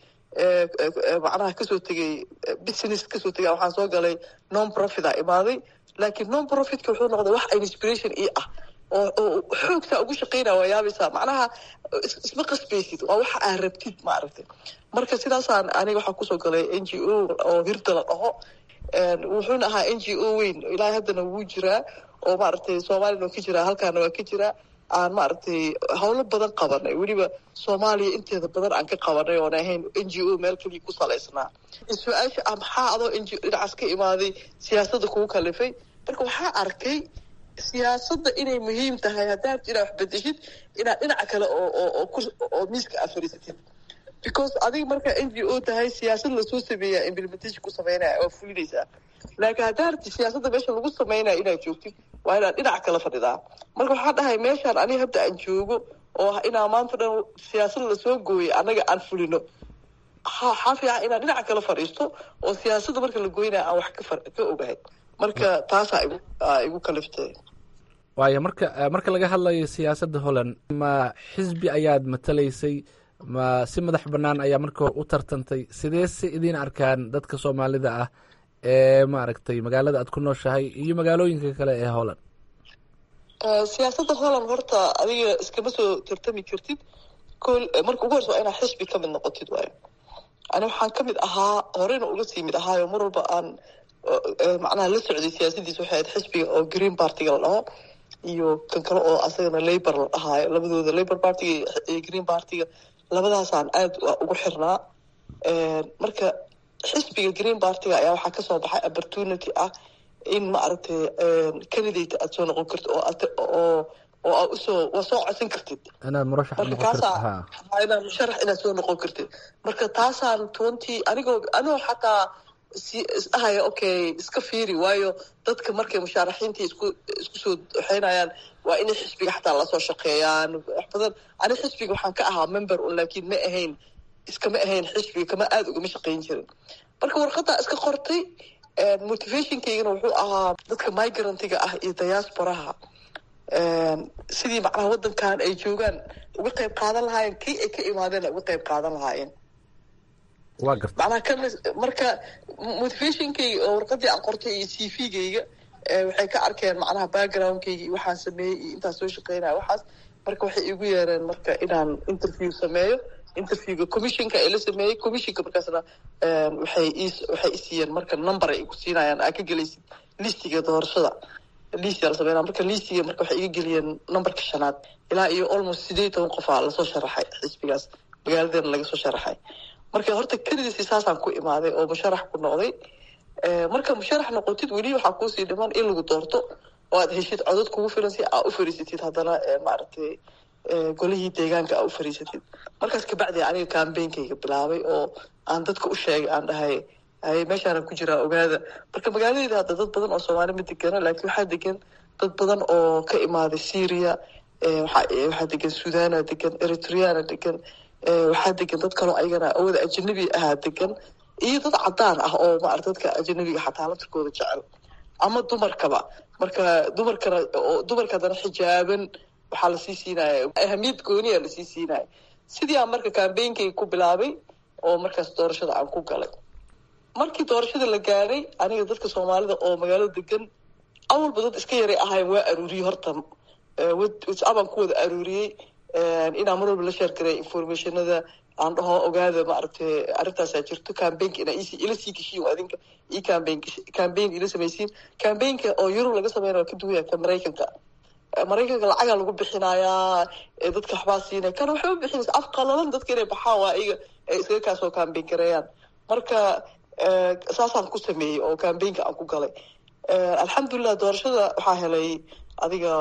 macnaha kasoo tegey business kasoo tegay waxaan soo galay non profit a imaaday laakiin non profitka wuxuu noqday wax inspiration ii ah oo xoogtaa ugu shaqeynaya waa yaabaysaa macnaha isma qasbaysid waa waxa aa rabtid ma aragtay marka sidaasaan aniga waxaa kusoo galay n g o oo hirda la dhaho wuxuuna ahaa n g o weyn ilaahay haddana wuu jiraa oo maaragtay soomaaliyana waa ka jiraa halkaana waa ka jiraa aan maaragtay howlo badan qabanay weliba soomaaliya inteeda badan aan ka qabanay oon ahayn n g o meel keliya ku salaysnaa su-aasha ah maxaa adoo n g o dhinacaas ka imaaday siyaasadda kugu kalifay marka waxaa arkay siyaasadda inay muhiim tahay haddaad inaad wax bedeshid inaad dhinaca kale oo oo miiska aad fadhiisatid because adiga markaa n g o tahay siyaasad lasoo sameeyaa implementation ku sameynaya waa fulinaysaa laakiin haddaad siyaasadda meesha lagu sameynaya inaad joogtid waa inaad dhinac kala fadhidaa marka waxaa dhahay meeshaan aniga hadda aan joogo oo inaa maanta dhan siyaasad lasoo gooyay annaga aan fulino waxaa fiican inaad dhinaca kala fadhiisto oo siyaasadda marka la goynaya aan wax ka ogahay marka taasaa igu kaliftay waayo marka marka laga hadlayo siyaasadda holland ma xisbi ayaad matalaysay ma si madax bannaan ayaa marka hore u tartantay sidee se idiin arkaan dadka soomaalida ah ee maaragtay magaalada aad ku nooshahay iyo magaalooyinka kale ee holland siyaasadda holland horta adiga iskama soo tartami kartid kol marka ugu horse waa inaad xisbi ka mid noqotid waayo ani waxaan ka mid ahaa horeyna uga sii mid ahaayo mar walba aan macnaha la socday siyaasadiisa waxay ahayd xisbiga oo green partiga la dhaho iyo kan kale oo asagana labor la dhahaayo labadooda labor partiga iyo green partiga labadaasaan aada ugu xirnaa marka xisbiga green partiga ayaa waxaa kasoo baxay opportunity ah in maaragtay candidate aad soo noqon kartid oo oo oo aa usoo waa soo codsan kartid inaad murashax marka kaasaa inaad musharax inaad soo noqon kartid marka taasaan twenty anigoo anigoo xataa si isdhahaya okay iska fiiri waayo dadka markay mushaaraxiintii isku isku soo waxeynayaan waa inay xisbiga xataa lasoo shaqeeyaan wax badan ani xisbiga waxaan ka ahaa member un laakiin ma ahayn iskama ahayn xisbiga kama aada ugama shaqeyn jirin marka warqadaa iska qortay motivationkaygana wuxuu ahaa dadka migrantiga ah iyo diasporaha sidii macnaha waddankan ay joogaan uga qayb qaadan lahaayeen kii ay ka imaadeen uga qayb qaadan lahaayeen waa garta macnaha kan marka motivationkayga oo warqadii aan qortay iyo c v-gayga waxay ka arkeen macnaha backgroundkayga iyo waxaan sameeyey iyo intaan soo shaqeynaya waxaas marka waxay igu yeereen marka inaan interview sameeyo interviewga commissionka ee la sameeyey commissionka markaasna waxay is waxay isiiyeen marka number ay igu siinayaan aa ka gelaysid listiga doorashada listiga la sameynaya marka listiga marka waxay iga geliyeen numberka shanaad ilaa iyo almost sideed iyo toban qofaa lasoo sharaxay xisbigaas magaaladeena laga soo sharaxay marka horta kelidiisi saasaan ku imaaday oo musharax ku noqday marka musharax noqotid weli waxaa kuusii dhiman in lagu doorto oo aad heshid codod kugu filan si aa u fariisatid haddana maaragtay golihii deegaanka aa u fariisatid markaas kabacdi aniga cambainkayga bilaabay oo aan dadka u sheegay aan dhahay haye meeshaana ku jiraa ogaada marka magaaladeeda hadda dad badan oo soomaali ma degana laakiin waxaa degan dad badan oo ka imaaday syria waxaa degan suudana degan eritreana degan waxaa degan dad kaloo ayagana awooda ajanabi ahaa degan iyo dad cadaan ah oo maarata dadka ajanabiga xataa laftirkooda jecel ama dumarkaba marka dumarkana oo dumarka haddana xijaaban waxaa lasii siinaya ahamiyad gooniya lasii siinaya sidii aan marka kambeynkayga ku bilaabay oo markaas doorashada aan ku galay markii doorashada la gaadhay aniga dadka soomaalida oo magaalada degan awalba dad iska yaray ahayn waa aruuriyey horta whatsappaan ku wada aruuriyey inaan mar walba la sheergaray informationada aan dhaho ogaada maaragtay arrintaasaa jirto cambaynka inaa ila sii geshiin adinka io cambayn cambayn ila samaysiin cambaynka oo yurub laga sameynaya ka duwaya ka maraykanka maraykanka lacagaa lagu bixinayaa dadka waxbaa siinaya kana waxba bixinaysa af qalalan dadka inay baxaan waa iyaga ay iskaga kaasoo cambayn gareeyaan marka saasaan ku sameeyey oo cambaynka aan ku galay alxamdulilah doorashada waxaa helay adiga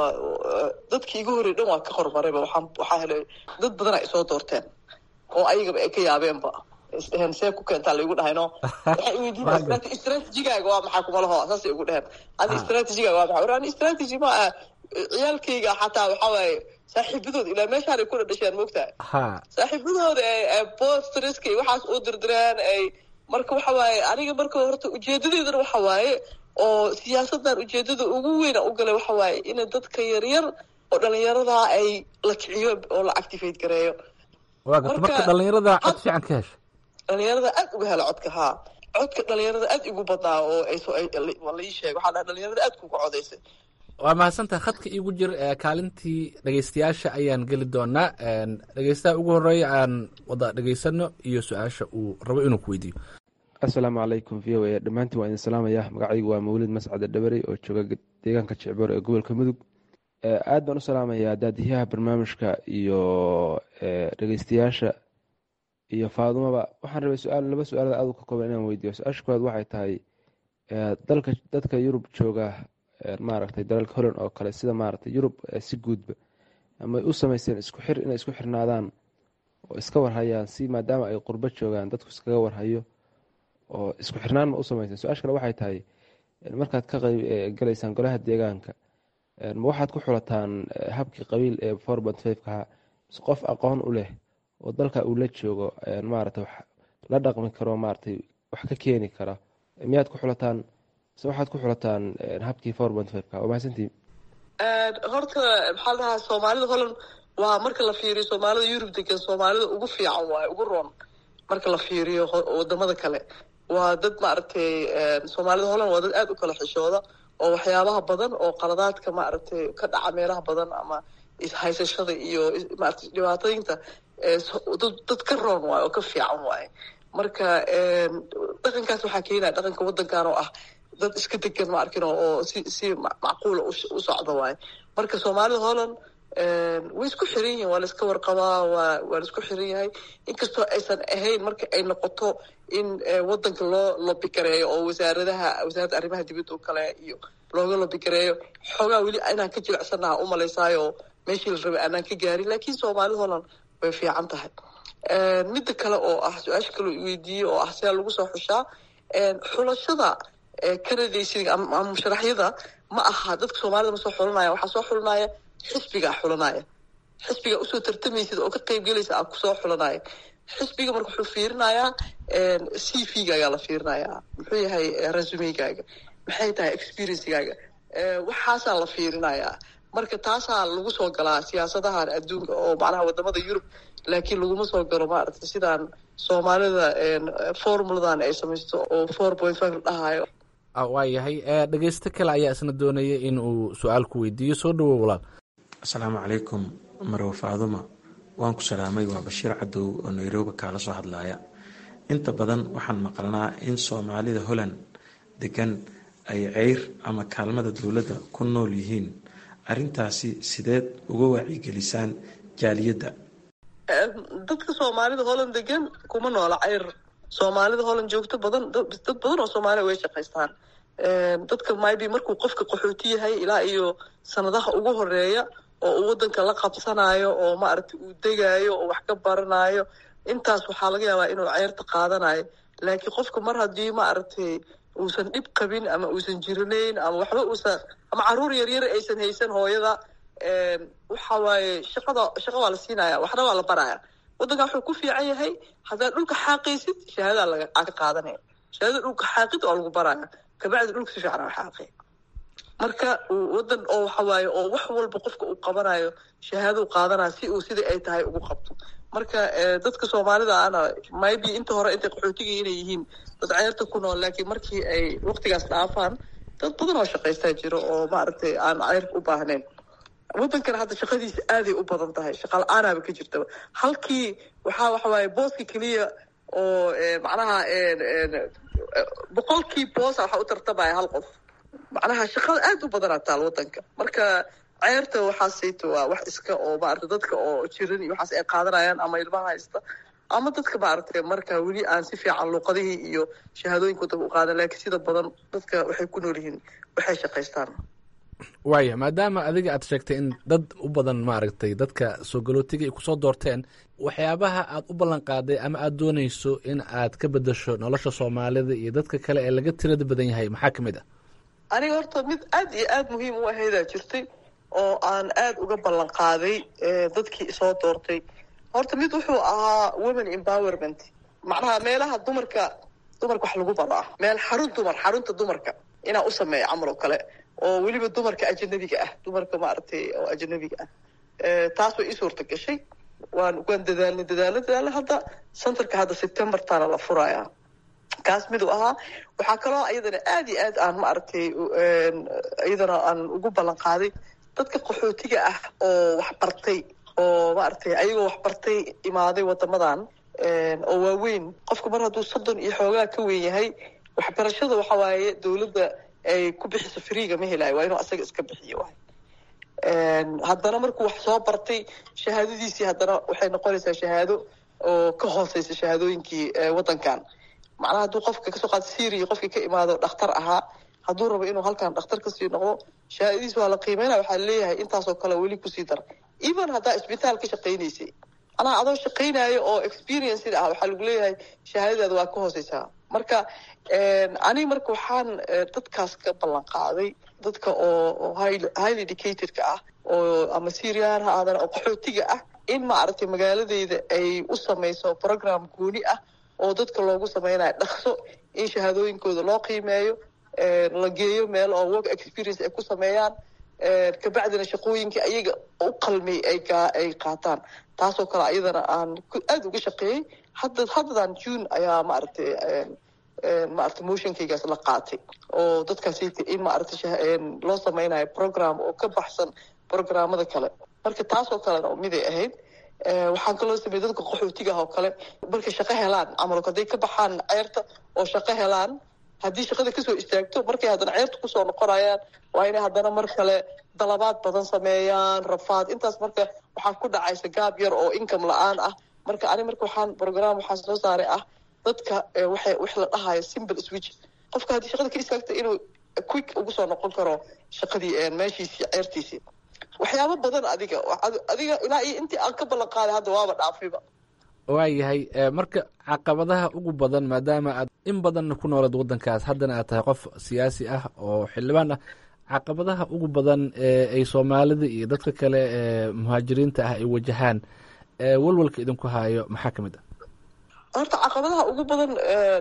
dadkii igu horey dhan waa ka horumarayba waxaa waxaa helay dad badan ay soo doorteen oo ayagaba ay ka yaabeenba isdheheen see ku keentaa laigu dhahayno waxay weydiin strategigaaga waa maxaa kumalaho saasay igu dheheen adi strategigaaga waa maxaa ani strategy ma ah ciyaalkayga xataa waxaa waaye saaxiibadooda ilaa meeshaan ay ku dhadhasheen moogtahay saaxiibadooda ay bostriska iyo waxaas u dirdireen ay marka waxa waaye aniga marka horta ujeedadeedana waxa waaye oo siyaasadan ujeedada ugu weyna u galay waxa waaye in dadka yaryar oo dhalinyaradaa ay la kiciyo oo la activate gareeyo waa garta marka dhalinyarada cod fiican ka hesha dhalinyarada aad uga hela codka haa codka dhalinyarada aad igu badnaa oo ay soo lai sheeg waxaa dhaha dhalinyarada aad kuga codaysay waa mahadsantaha khadka iigu jir kaalintii dhegeystayaasha ayaan geli doonaa dhegeystaha ugu horeeya aan wada dhegeysano iyo su-aasha uu rabo inuu ku weydiiyo assalaamu calaykum v o a dhammaantiin waa idin salaamaya magacaygu waa mawlid mascade dhabarey oo jooga deegaanka jecboor ee gobolka mudug aad baan u salaamayaa daadiyaha barnaamijka iyo dhegeystayaasha iyo faadumaba waxaan rabay su-aal laba su-aalood aad u ka kooban inaan weydiiyo su-aasha koowaad waxay tahay dalka dadka yurub jooga maaragtay dalalka holland oo kale sida maaragtay yurub si guudba amay u sameyseen isku xir inay isku xirnaadaan oo iska warhayaan si maadaama ay qurbo joogaan dadku iskaga warhayo oo isku xirnaan ma u sameyseen su-aasha kale waxay tahay markaad ka qayb galaysaan golaha deegaanka ma waxaad ku xulataan habkii qabiil ee forbant fivekaha mise qof aqoon u leh oo dalka uu la joogo maaragtay wax la dhaqmi karo maaragtay wax ka keeni kara miyaad ku xulataan mise waxaad ku xulataan habkii forbant fiveka waa mahadsantiin horta maxaa la dhahaa soomaalida holland waa marka la fiiriyo soomaalida yurub degan soomaalida ugu fiican waaye ugu roon marka la fiiriyo wadamada kale waa dad maaragtay soomaalida holland waa dad aada u kala xishooda oo waxyaabaha badan oo qaladaadka maaragtay ka dhaca meelaha badan ama ishaysashada iyo maarata dhibaatooyinta dad ka roon waaye oo ka fiican waaye marka dhaqankaas waxaa keenaya dhaqanka waddankan oo ah dad iska degan ma arkin oo si si macquula u socda waaye marka soomaalida holland way isku xiran yihiin waa la iska warqabaa waa waa la isku xiran yahay inkastoo aysan ahayn marka ay noqoto in waddanka loo lobigareeyo oo wasaaradaha wasaaradda arrimaha dibadda oo kale iyo looga lobigareeyo xoogaa weli inaan ka jilicsanaha u malaysaayo meeshii la rabay aanaan ka gaarin laakiin soomaalida holland way fiican tahay midda kale oo ah su-aasha kaloo weydiiyey oo ah sidaa lagu soo xushaa xulashada kanadaysiga ama musharaxyada ma aha dadka soomaalida ma soo xulanaya waxaa soo xulanaya xisbigaa xulanaya xisbiga usoo tartamaysid oo ka qeyb gelaysa aa kusoo xulanaya xisbiga marka wuxuu fiirinayaa c v gaagaa la fiirinayaa muxuu yahay resumegaaga maxay tahay experiencegaaga waxaasaa la fiirinayaa marka taasaa lagu soo galaa siyaasadahan adduunka oo macnaha wadamada yurub laakiin laguma soo galo maaragta sidaan soomaalida formuladan ay samaysto oo four point five la dhahayo waa yahay dhegeysto kale ayaa isna doonaya in uu su-aal ku weydiiyo soo dhawow walaal asalaamu calaykum marow faaduma waan ku salaamay waa bashiir cadow oo nairobi kaala soo hadlaaya inta badan waxaan maqalnaa in soomaalida holland degan ay ceyr ama kaalmada dowladda ku nool yihiin arrintaasi sideed uga wacyigelisaan jaaliyadda dadka soomaalida holland degan kuma noola ceyr soomaalida holland joogto badan dad badan oo soomaaliya way shaqaystaan dadka maybe markuu qofka qaxooti yahay ilaa iyo sanadaha ugu horeeya oo uu waddanka la qabsanayo oo maaragtay uu degaayo oo wax ka baranayo intaas waxaa laga yaabaa inuu ceyrta qaadanayo laakiin qofka mar haddii maaragtay uusan dhib qabin ama uusan jirinayn ama waxba uusan ama caruur yaryar aysan haysan hooyada waxa waaye shaqada shaqa waa la siinaya waxna waa la baraya waddanka wuxuu ku fiican yahay haddaad dhulka xaaqaysid shahaadadaa laga aa ka qaadanaya shahaadada dhulka xaaqid waa lagu baraya kabacdi dhulka si fiican aa xaaqay marka wadan oo waxa waaye oo wax walba qofka uu qabanayo shahaadou qaadanaya si uu sidai ay tahay ugu qabto marka dadka soomaalida ana maybe inta hore intay qaxootiga inay yihiin dad ceerta ku nool laakiin markii ay waqtigaas dhaafaan dad badan oo shaqaystaa jiro oo maaragtay aan ceyrka u baahnayn waddankana hadda shaqadiisa aaday u badan tahay shaqa la-aanaaba ka jirtaba halkii waxaa waxa waaye booska keliya oo macnaha boqolkii boosa waxaa u tartamaya hal qof macnaha shaqada aad u badanaa taal waddanka marka ceerta waxaasayto waa wax iska oo maarata dadka oo jiran iyo waxaas ay qaadanayaan ama ilmaha haysta ama dadka maaragtay marka weli aan si fiican luuqadihii iyo shahaadooyinka waddanka u qaadan laakiin sida badan dadka waxay ku nool yihiin waxay shaqaystaan waaya maadaama adiga aad sheegtay in dad u badan maaragtay dadka soo galootiga ay kusoo doorteen waxyaabaha aad u ballan qaaday ama aad doonayso in aad ka bedasho nolosha soomaalida iyo dadka kale ee laga tirada badan yahay maxaa ka mid ah aniga horta mid aad iyo aad muhiim u ahaydaa jirtay oo aan aad uga ballan qaaday dadkii soo doortay horta mid wuxuu ahaa women empowerment macnaha meelaha dumarka dumarka wax lagu baro ah meel xarun dumar xarunta dumarka inaa u sameeya camal oo kale oo weliba dumarka ajanabiga ah dumarka maaragtay oo ajanabiga ah taas way ii suurta gashay waan waan dadaalnay dadaalna dadaalna hadda centerka hadda septembertana la furaya kaas miduu ahaa waxaa kaloo iyadana aad iyo aad aan maaragtay iyadana aan ugu ballan qaaday dadka qaxootiga ah oo wax bartay oo maaragtay ayagoo wax bartay imaaday wadamadan oo waaweyn qofka mar hadduu soddon iyo xoogaa ka weyn yahay waxbarashada waxa waaye dowladda ay ku bixiso freega ma helayo waa inuu asaga iska bixiyo waay haddana markuu wax soo bartay shahaadadiisii haddana waxay noqonaysaa shahaado oo ka hooseysa shahaadooyinkii waddankan macnaha hadduu qofka kasoo qaata syria qofkii ka imaado dhakhtar ahaa hadduu rabo inuu halkan dhakhtar kasii noqdo shahaadadiis waa la qiimeynaya waxaa leeyahay intaasoo kale weli kusii dara even haddaa isbitaal ka shaqaynaysay macnaha adoo shaqaynaayo oo experienceida ah waxaa lagu leeyahay shahaadadaada waa ka hooseysaa marka aniga marka waxaan dadkaas ka ballan qaaday dadka oo highly educatedka ah oo ama syrian ha aadana oo qaxootiga ah in maaragtay magaaladeyda ay u sameyso program gooni ah oo dadka loogu sameynayo dhaqso in shahaadooyinkooda loo qiimeeyo la geeyo meel oo work experience ay ku sameeyaan kabacdina shaqooyinkii ayaga u qalmay ay qaataan taasoo kale ayadana aan aada uga shaqeeyey hadda haddadan june ayaa maaragtay maaragtay motionkaygaas la qaatay oo dadkaasi in maaragtay loo sameynayo program oo ka baxsan programmada kale marka taasoo kalena miday ahayd waxaan kaloo sameeyey dadka qaxootiga ah oo kale markay shaqo helaan camalka hadday ka baxaan ceerta oo shaqo helaan haddii shaqada kasoo istaagto markay haddana ceerta kusoo noqonayaan waa inay haddana mar kale dalabaad badan sameeyaan rafaad intaas marka waxaa ku dhacaysa gaab yar oo income la-aan ah marka ani marka waxaan program waxaa soo saaray ah dadka waxay wax la dhahayo simple switch qofka haddii shaqada ka istaagto inuu quick ugu soo noqon karo shaqadii meeshiisii ceertiisii waxyaabo badan adiga adiga ilaa iyo intii aan ka ballan qaaday hadda waaba dhaafayba waayahay marka caqabadaha ugu badan maadaama aad in badanna ku noolad waddankaas haddana aad tahay qof siyaasi ah oo xildhibaan ah caqabadaha ugu badan ee ay soomaalida iyo dadka kale ee muhaajiriinta ah ay wajahaan walwalka idinku haayo maxaa ka mid ah horta caqabadaha ugu badan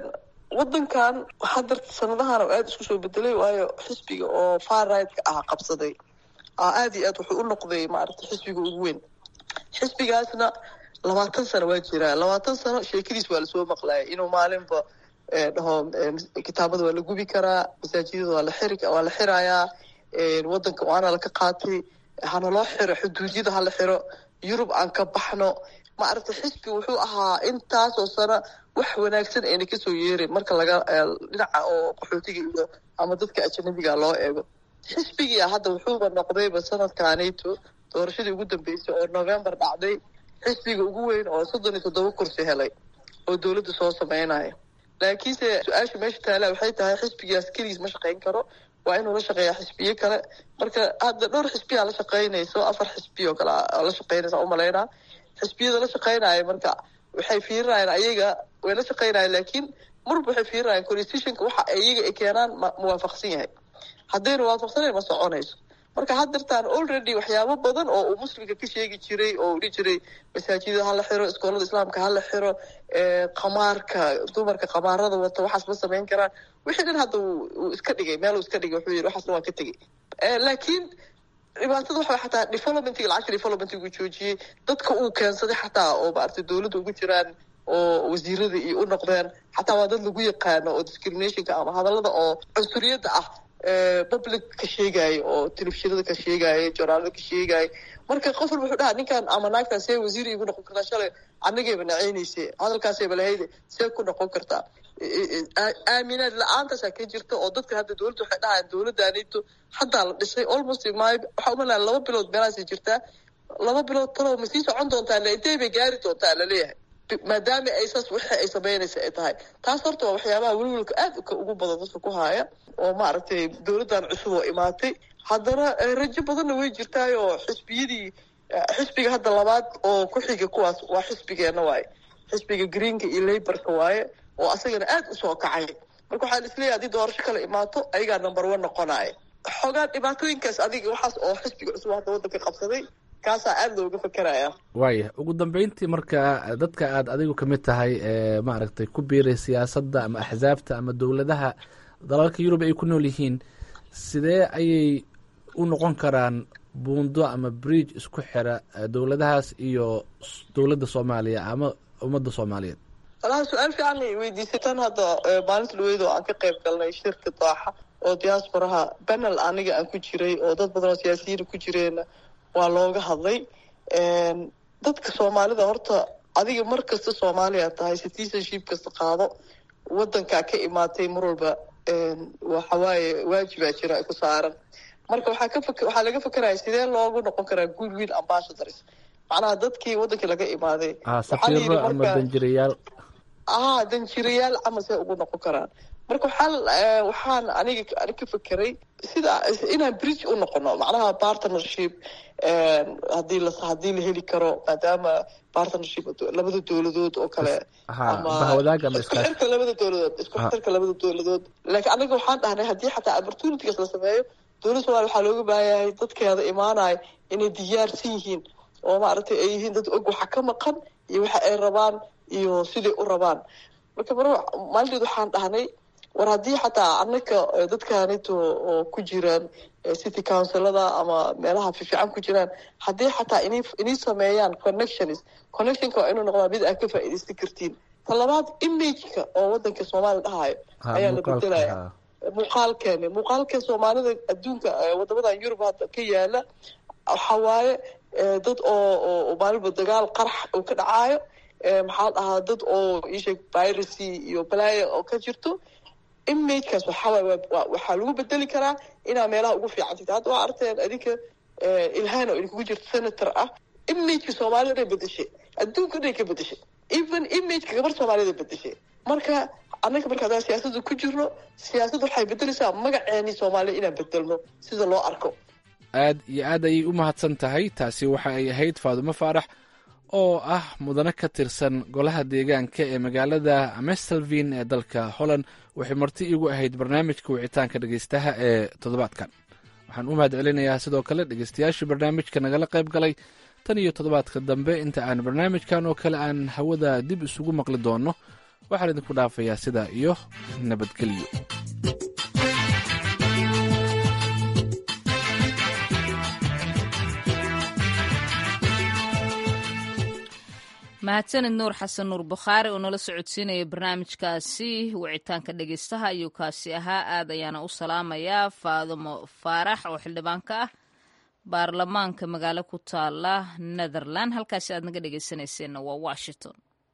waddankan hadda sanadahan oo aada isku soo bedelay waayo xisbiga oo far rightka ah qabsaday aada iyo aad wuxuu u noqday maaragtay xisbiga ugu weyn xisbigaasna labaatan sano waa jiraa labaatan sano sheekadiis waa lasoo maqlayay inuu maalinba dhaho kitaabada waa la gubi karaa masaajidada waa la xiri waa la xirayaa waddanka waana laka qaatay hana loo xiro xuduudyada hala xiro yurub aan ka baxno maaragtay xisbi wuxuu ahaa intaasoo sano wax wanaagsan ayna kasoo yeerin marka laga dhinaca oo qaxootiga iyo ama dadka ajanabiga loo eego xisbigia hadda wuxuuba noqdayba sanadkaanayto doorashadii ugu dambeysay oo november dhacday xisbiga ugu weyn oo soddon iyo toddoba kursi helay oo dowladda soo sameynaya laakiinse su-aasha meesha taala waxay tahay xisbigaas keligiis ma shaqayn karo waa inuu la shaqeeyaa xisbiyo kale marka hadda dhowr xisbiyaa la shaqaynayso afar xisbiyo kale la shaqaynaysa umalaynaa xisbiyada la shaqaynaya marka waxay fiirinayaan ayaga way la shaqaynayaan laakiin marba waxay fiirinayaan constitutionka waxa ayaga ay keenaan ma muwaafaqsan yahay haddayna waafaqsanayn ma soconayso marka haddartaan already waxyaabo badan oo uu muslimka ka sheegi jiray oo dhihi jiray masaajidada hala xiro iskoolada islaamka hala xiro qamaarka dumarka qamaarada wata waxaas ma samayn karaan wixii dhan hadda uu iska dhigay meel uu iska dhigay wuxuu yidhi waxaasna waan ka tegey laakiin dhibaatada waxa xataa developmentiga lacagta developmentigu joojiyey dadka uu keensaday xataa oo maaragtay dowladda ugu jiraan oo wasiirada iyo u noqdeen xataa waa dad lagu yaqaano oo discriminationka ama hadallada oo cunsuriyadda ah public ka sheegaayo oo telefishinada ka sheegaayo jooraalada ka sheegaayo marka qof walba wuxuu dhahaa ninkan ama naagtan see wasiir igu noqon kartaa shalay anagayba naceynayse hadalkaasayba lahayde see ku noqon kartaa aaminaad la-aantaasa ka jirta oo dadka hadda dowladda waxay dhahayaan dowladdaanito haddaa la dhisay almost my waxaa umalaa laba bilood meelaasay jirtaa laba bilood talow ma sii socon doontaa le intay bay gaari doontaa laleeyahay maadaama ay saas wixii ay samaynaysa ay tahay taas horta waa waxyaabaha welwelka aad ugu badan dadka ku haaya oo maaragtay dowladdan cusub oo imaatay haddana rajo badanna way jirtaayoo xisbiyadii xisbiga hadda labaad oo ku xiga kuwaas waa xisbigeenna waaye xisbiga greenka iyo laborka waaye oo asagana aad usoo kacay marka waxaan isleeyahay haddii doorasho kale imaato ayagaa number one noqonaya xoogaa dhibaatooyinkaas adiga waxaas oo xisbiga cusub hadda waddanka qabsaday kaasaa aada looga fakeraya waaya ugu dambeyntii marka dadka aad adigu ka mid tahay ee maaragtay ku biiray siyaasadda ama axsaabta ama dowladaha dalalka yurub ay ku nool yihiin sidee ayay u noqon karaan buundo ama bridge isku xira dowladahaas iyo dowladda soomaaliya ama ummadda soomaaliyeed walaha su-aal fiican ay weydiisay tan hadda maalinta dhaweyd oo aan ka qayb galnay shirka daaxa oo diasporaha banel aniga aan ku jiray oo dad badan oo siyaasiyiina ku jireenna waa looga hadlay dadka soomaalida horta adiga mar kasta soomaaliya tahay citizenship kasta qaado wadankaa ka imaatay mar walba waxawaaye waajibaa jira ku saaran marka waxaa ka fak waxaa laga fakeraya sidee loogu noqon karaa good will ambassadors macnaha dadkii wadankii laga imaaday safiiro ama danjirayaal ah danjirayaal camal see ugu noqon karaan marka waxaa waxaan aniga ani ka fekeray sida inaan bridge u noqono macnaha partnership hadii la haddii la heli karo maadaama partnership labada dowladood oo kale isku xirka labada dowladood isku xirka labada dowladood laakiin aniga waxaan dhahnay haddii xataa opportunities la sameeyo dowladda somalia waxaa looga baahanyahay dadkeeda imaanaya inay diyaarsan yihiin oo maaragtay ay yihiin dad og waxa ka maqan iyo waxa ay rabaan iyo siday u rabaan marka mar maalinteed waxaan dhahnay war haddii xataa anaka dadkanito oo ku jiraan city councilada ama meelaha fiifican ku jiraan haddii xataa in inay sameeyaan connections connectionka waa inuu noqdaa mid aad ka faa'iidaysan kartiin ta labaad imageka oo wadanka soomaaliya dhahayo ayaa la bedelaya muuqaalkeeni muuqaalka soomaalida adduunka wadamadan yurub hadda ka yaala waxaa waaye dad oo oo maalinba dagaal qarax uu ka dhacaayo maxaa dhahaa dad oo isheeg piracy iyo balaya oo ka jirto imagekaas waxawaay waxaa lagu bedeli karaa inaa meelaha ugu fiican jirta hadda waa arteen adinka ilhaan oo idinkugu jirto senator ah imageka soomaalida dhay bedeshay adduunka dhay ka bedeshay even imageka gabar soomaalida bedeshay marka annaga marka haddaan siyaasadda ku jirno siyaasadda waxay bedeleysaa magaceeni soomaaliya inaan bedelno sida loo arko aad iyo aad ayay u mahadsan tahay taasi waxa ay ahayd faadumo faarax oo ah mudane ka tirsan golaha deegaanka ee magaalada mestelvin ee dalka holland waxay marti iigu ahayd barnaamijka wicitaanka dhegeystaha ee toddobaadkan waxaan u mahad celinayaa sidoo kale dhegeystayaashii barnaamijka nagala qayb galay tan iyo toddobaadka dambe inta aan barnaamijkan oo kale aan hawada dib isugu maqli doonno waxaan idinku dhaafayaa sidaa iyo nabadgelyo mahadsanid nuur xasan nuur bukhaari oo nala socodsiinaya barnaamijkaasi wicitaanka dhegeystaha ayuu kaasi ahaa aad ayaana u salaamayaa faadumo faarax oo xildhibaanka ah baarlamaanka magaalo ku taala netherland halkaasi aad naga dhegeysanayseena waa washington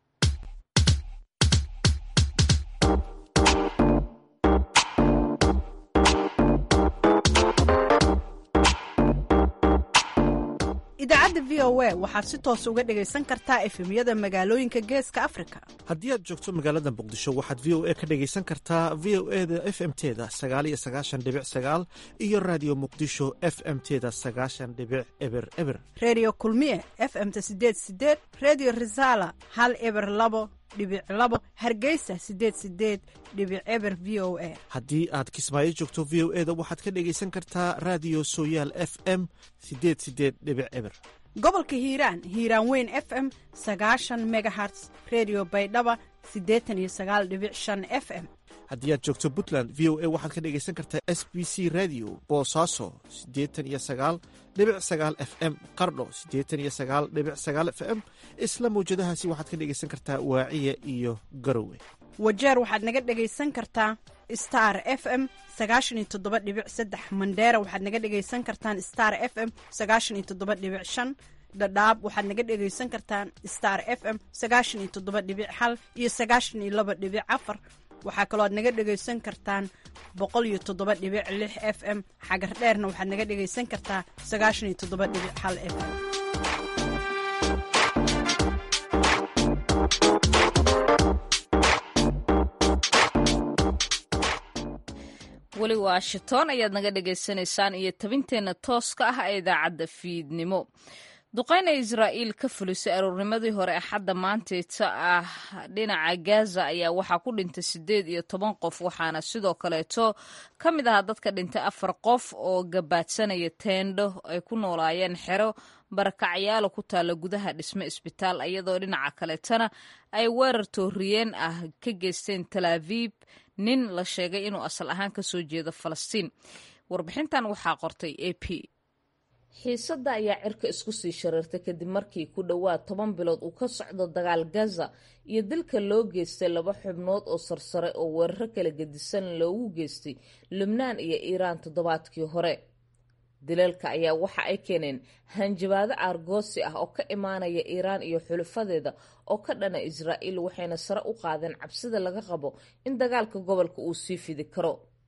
idaacadda v o a waxaad si toos uga dhegaysan kartaa efemyada magaalooyinka geeska afrika haddii aad joogto magaalada muqdisho waxaad v o a ka dhegaysan kartaa v o e da f m teda sagaaliyo sagaashan dhibic sagaal iyo raadiyo muqdisho f m teda sagaashan dhibic eber eber reediyo kulmiye f m ta sideed sideed reediyo risaala hal eber labo dhibic labo hargeysa sideed sideed dhibic eber v o a haddii aad kismaayo joogto v o e da waxaad ka dhegaysan kartaa raadiyo sooyaal f m sideed sideed dhibic eber gobolka hiiraan hiiraan weyn f m sagaashan megaherts redio baydhaba siddeetan iyo sagaal dhibic shan f m haddii aad joogto puntland v o a waxaad ka dhegaysan kartaa s b c radio boosaaso siddeetan iyo sagaal dhibic sagaal f m qardho siddeetan iyo sagaal dhibic sagaal f m isla mawjadahaasi waxaad ka dhegaysan kartaa waaciya iyo garowe wajeer waxaad naga dhegaysan kartaa star f m sagaashan iyo toddoba dhibic saddex mandheera waxaad naga dhegaysan kartaan star f m sagaashan iyo toddoba dhibic shan dhadhaab waxaad naga dhegaysan kartaan star f m sagaashan iyo toddoba dhibic hal iyo sagaashan iyo laba dhibic afar waxaa kaloo aad naga dhegaysan kartaan boqol iyo toddoba dhibic lix f m xagar dheerna waxaad naga dhegaysan kartaa sagaashan iyo toddoba dhibic hal f m weli washington ayaad naga dhagaysanaysaan iyo tabinteenna tooska ah ee idaacadda fiidnimo duqeyna israa'iil ka fulisay aroornimadii hore axadda maanteeta ah dhinaca gaza ayaa waxaa ku dhintay siddeed iyo toban qof waxaana sidoo kaleeto ka mid ahaa dadka dhintay afar qof oo gabaadsanaya teendho ay ku noolaayeen xero barakacyaalo ku taalla gudaha dhisme isbitaal iyadoo dhinaca kaleetana ay weerar tooriyeen ah ka geysteen talaaviib nin la sheegay inuu asal ahaan ka soo jeedo falastiin warbixintan waxaa qortay a p xiisadda ayaa cirka isku sii shareertay kadib markii ku dhowaad toban bilood uu ka socdo dagaal gaza iyo dilka loo geystay laba xubnood oo sarsare oo weeraro kala gedisan loogu geystay lubnaan iyo iiraan toddobaadkii hore dilalka ayaa waxa ay keeneen hanjabaado aargoosi ah oo ka imaanaya iiraan iyo xulufadeeda oo ka dhana israa'iil waxayna sare u qaadeen cabsida laga qabo in dagaalka gobolka uu sii fidi karo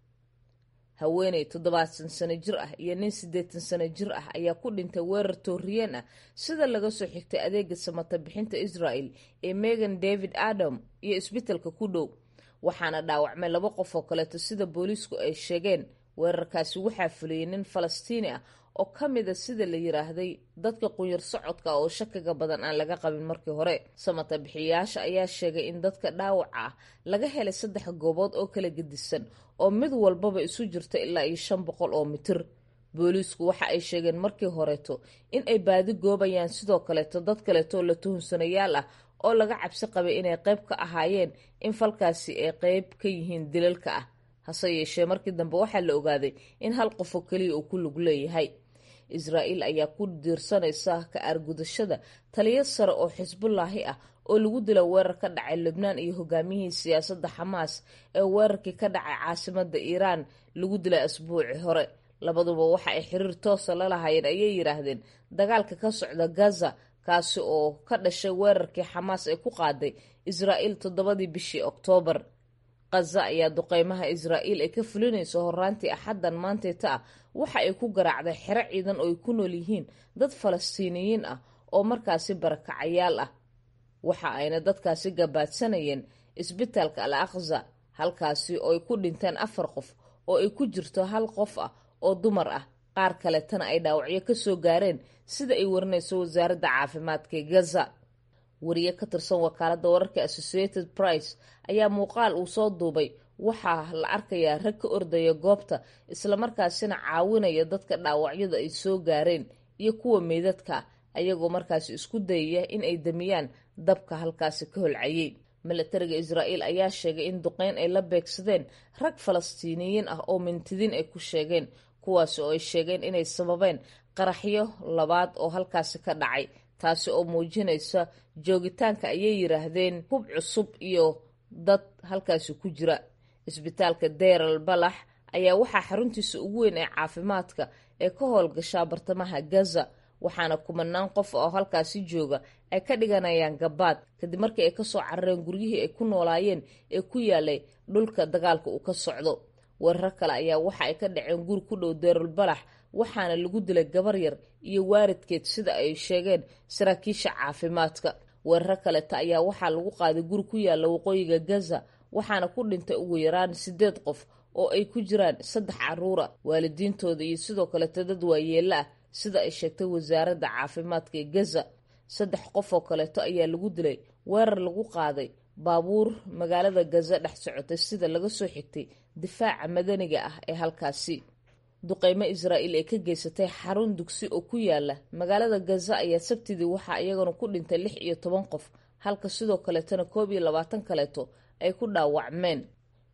haweeney toddobaatan sano jir ah iyo nin siddeetan sano jir ah ayaa ku dhintay weerar tooriyeen ah sida laga soo xigtay adeega samata bixinta israel ee megan david adam iyo isbitalka ku dhow waxaana dhaawacmay laba qof oo kaleeto sida booliisku ay sheegeen weerarkaasi waxaa fuliyey nin falastiini ah oo ka mida sida la yiraahday dadka qunyar socodka oo shakiga badan aan laga qabin markii hore samata bixiyayaasha ayaa sheegay in dadka dhaawaca ah laga helay saddex goobood oo kala gedisan oo mid walbaba isu jirta ilaa iyo shan boqol oo mitir booliisku waxa ay sheegeen markii horeeto in ay baadi goobayaan sidoo kaleeto dad kaleeto oo la tuhunsanayaal ah oo laga cabsi qabay inay qayb ka ahaayeen in falkaasi ay qayb ka yihiin dilalka ah hase yeeshee markii dambe waxaa la ogaaday in hal qofoo keliya uu ku lug leeyahay israa'iil ayaa ku diirsanaysa ka aargudashada taliyo sare oo xisbullaahi ah oo lagu dila weerar ka dhacay lubnaan iyo hogaamiyihii siyaasadda xamaas ee weerarkii ka dhacay caasimada iiraan lagu dilay asbuuci hore labaduba waxa ay xiriir toosa la lahaayeen ayay yidhaahdeen dagaalka ka socda gaza kaasi oo ka dhashay weerarkii xamaas ee ku qaaday israa'iil toddobadii bishii oktoobar kaza ayaa duqeymaha israa'iil ay ka fulinayso horaantii axaddan maanteeta ah waxa ay ku garaacday xero ciidan oo ay ku nool yihiin dad falastiiniyiin ah oo markaasi barakacayaal ah waxa ayna dadkaasi gabaadsanayeen isbitaalka al aqza halkaasi oo ay ku dhinteen afar qof oo ay ku jirto hal qof ah oo dumar ah qaar kaletana ay dhaawacyo ka soo gaareen sida ay warinayso wasaaradda caafimaadka ee gaza wariye ka tirsan wakaaladda wararka associated price ayaa muuqaal uu soo duubay waxaa la arkayaa rag ka ordaya goobta islamarkaasina caawinaya dadka dhaawacyada ay soo gaareen iyo kuwa meydadka ayagoo markaasi isku dayaya in ay damiyaan dabka halkaasi ka holcayay milatariga israa'iil ayaa sheegay in duqeyn ay la beegsadeen rag falastiiniyiin ah oo mintidiin ay ku sheegeen kuwaasi oo ay sheegeen inay sababeen qaraxyo labaad oo halkaasi ka dhacay taasi oo muujinaysa joogitaanka ayay yiraahdeen hub cusub iyo dad halkaasi ku jira isbitaalka deral balax ayaa waxaa xaruntiisa ugu weyn ee caafimaadka ee ka howlgashaa bartamaha gaza waxaana kumanaan qof oo halkaasi jooga ay ka dhiganayaan gabaad kadib markii ay kasoo carareen guryihii ay ku noolaayeen ee ku yaalay dhulka dagaalka uu ka socdo weerar kale ayaa waxa ay ka dhaceen guri ku dhow deral balax waxaana lagu dilay gabar yar iyo waaridkeed sida ay sheegeen saraakiisha caafimaadka weeraro kaleta ayaa waxaa lagu qaaday guri ku yaala waqooyiga gaza waxaana ku dhintay ugu yaraan sideed qof oo ay ku jiraan saddex caruura waalidiintooda iyo sidoo kaleeta dad waayeela ah sida ay sheegtay wasaaradda caafimaadka ee gaza saddex qof oo kaleeto ayaa lagu dilay weerar lagu qaaday baabuur magaalada gaza dhex socotay sida laga soo xigtay difaaca madaniga ah ee halkaasi duqeymo israa'iil ay ka geysatay xarun dugsi oo ku yaala magaalada gaza ayaa sabtidii waxaa iyagana ku dhintay lix iyo toban qof halka sidoo kaleetana koob iyo labaatan kaleeto ay ku dhaawacmeen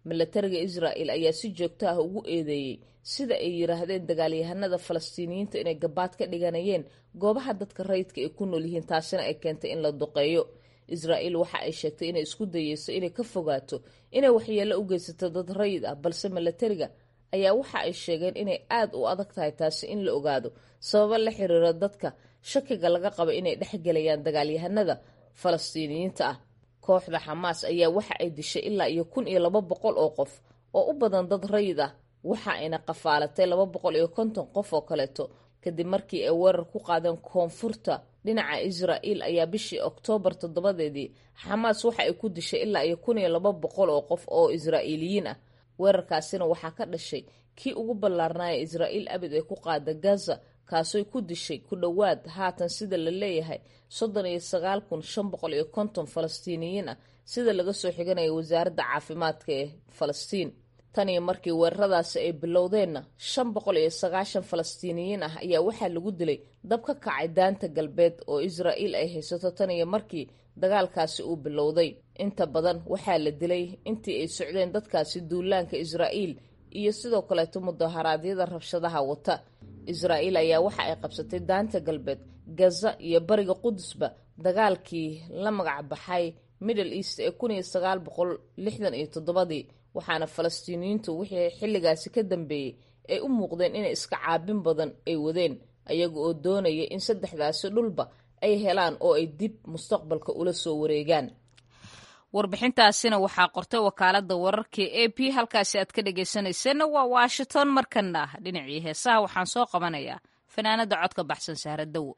milatariga israa'el ayaa si joogto ah ugu eedeeyey sida ay yiraahdeen dagaalyahanada falastiiniyiinta inay gabaad ka dhiganayeen goobaha dadka rayidka ay ku nool yihiin taasina ay keentay in la duqeeyo israa'el waxa ay sheegtay inay isku dayeyso inay ka fogaato inay waxyeello u geysato dad rayid ah balse milatariga ayaa waxa ay sheegeen inay aada u adag tahay taasi in la ogaado sababo la xiriiro dadka shakiga laga qaba inay dhexgelayaan dagaalyahanada falastiiniyiinta ah kooxda xamaas ayaa waxa ay dishay ilaa iyo kun iyo laba boqol oo qof oo u badan dad rayid ah waxa ayna qafaalatay laba boqol iyo konton qof oo kaleeto kadib markii ay weerar ku qaadeen koonfurta dhinaca israa'el ayaa bishii oktoobar toddobadeedii xamaas waxa ay ku dishay ilaa iyo kun iyo laba boqol oo qof oo israa'iiliyiin ah weerarkaasina waxaa ka dhashay kii ugu ballaarnaaya israa'il abid ay ku qaada gaza kaasoy ku dishay ku dhowaad haatan sida la leeyahay soddon iyo sagaal kun shan boqol iyo konton falastiiniyiin ah sida laga soo xiganaya wasaaradda caafimaadka ee falastiin tan iyo markii weeraradaasi ay bilowdeenna shan boqol iyo sagaashan falastiiniyiin ah ayaa waxaa lagu dilay dab ka kacay daanta galbeed oo israa'il ay haysato tan iyo markii dagaalkaasi uu bilowday inta badan waxaa la dilay intii ay socdeen dadkaasi duulaanka israa'iil iyo sidoo kaleeto mudaharaadyada rabshadaha wata israa'iil ayaa waxa ay qabsatay daanta galbeed gaza iyo bariga qudusba dagaalkii la magac baxay middle east ee kun iyo sagaal boqol lixdan iyo toddobadii waxaana falastiiniyiintu wixii xilligaasi ka dambeeyey ay u muuqdeen inay iska caabin badan ay wadeen ayaga oo doonaya in saddexdaasi dhulba ay helaan oo ay dib mustaqbalka ula soo wareegaan warbixintaasina waxaa qortay wakaalada wararka a p halkaasi aad ka dhegeysanayseena waa washington markana dhinacii heesaha waxaan soo qabanayaa fanaanada codka baxsan sahra dawo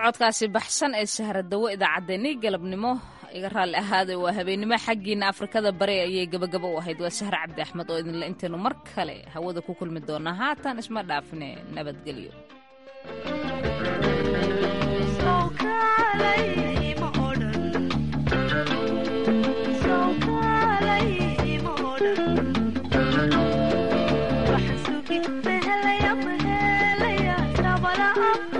codkaasi baxsan ee sahradawo idaacaddeenii galabnimo iga raalli ahaada waa habeennimo xaggiina afrikada bari ayay gabagaba u ahayd waa sahre cabdi axmed oo idinle intaynu mar kale hawada ku kulmi doonaa haatan isma dhaafne nabadgelyo Up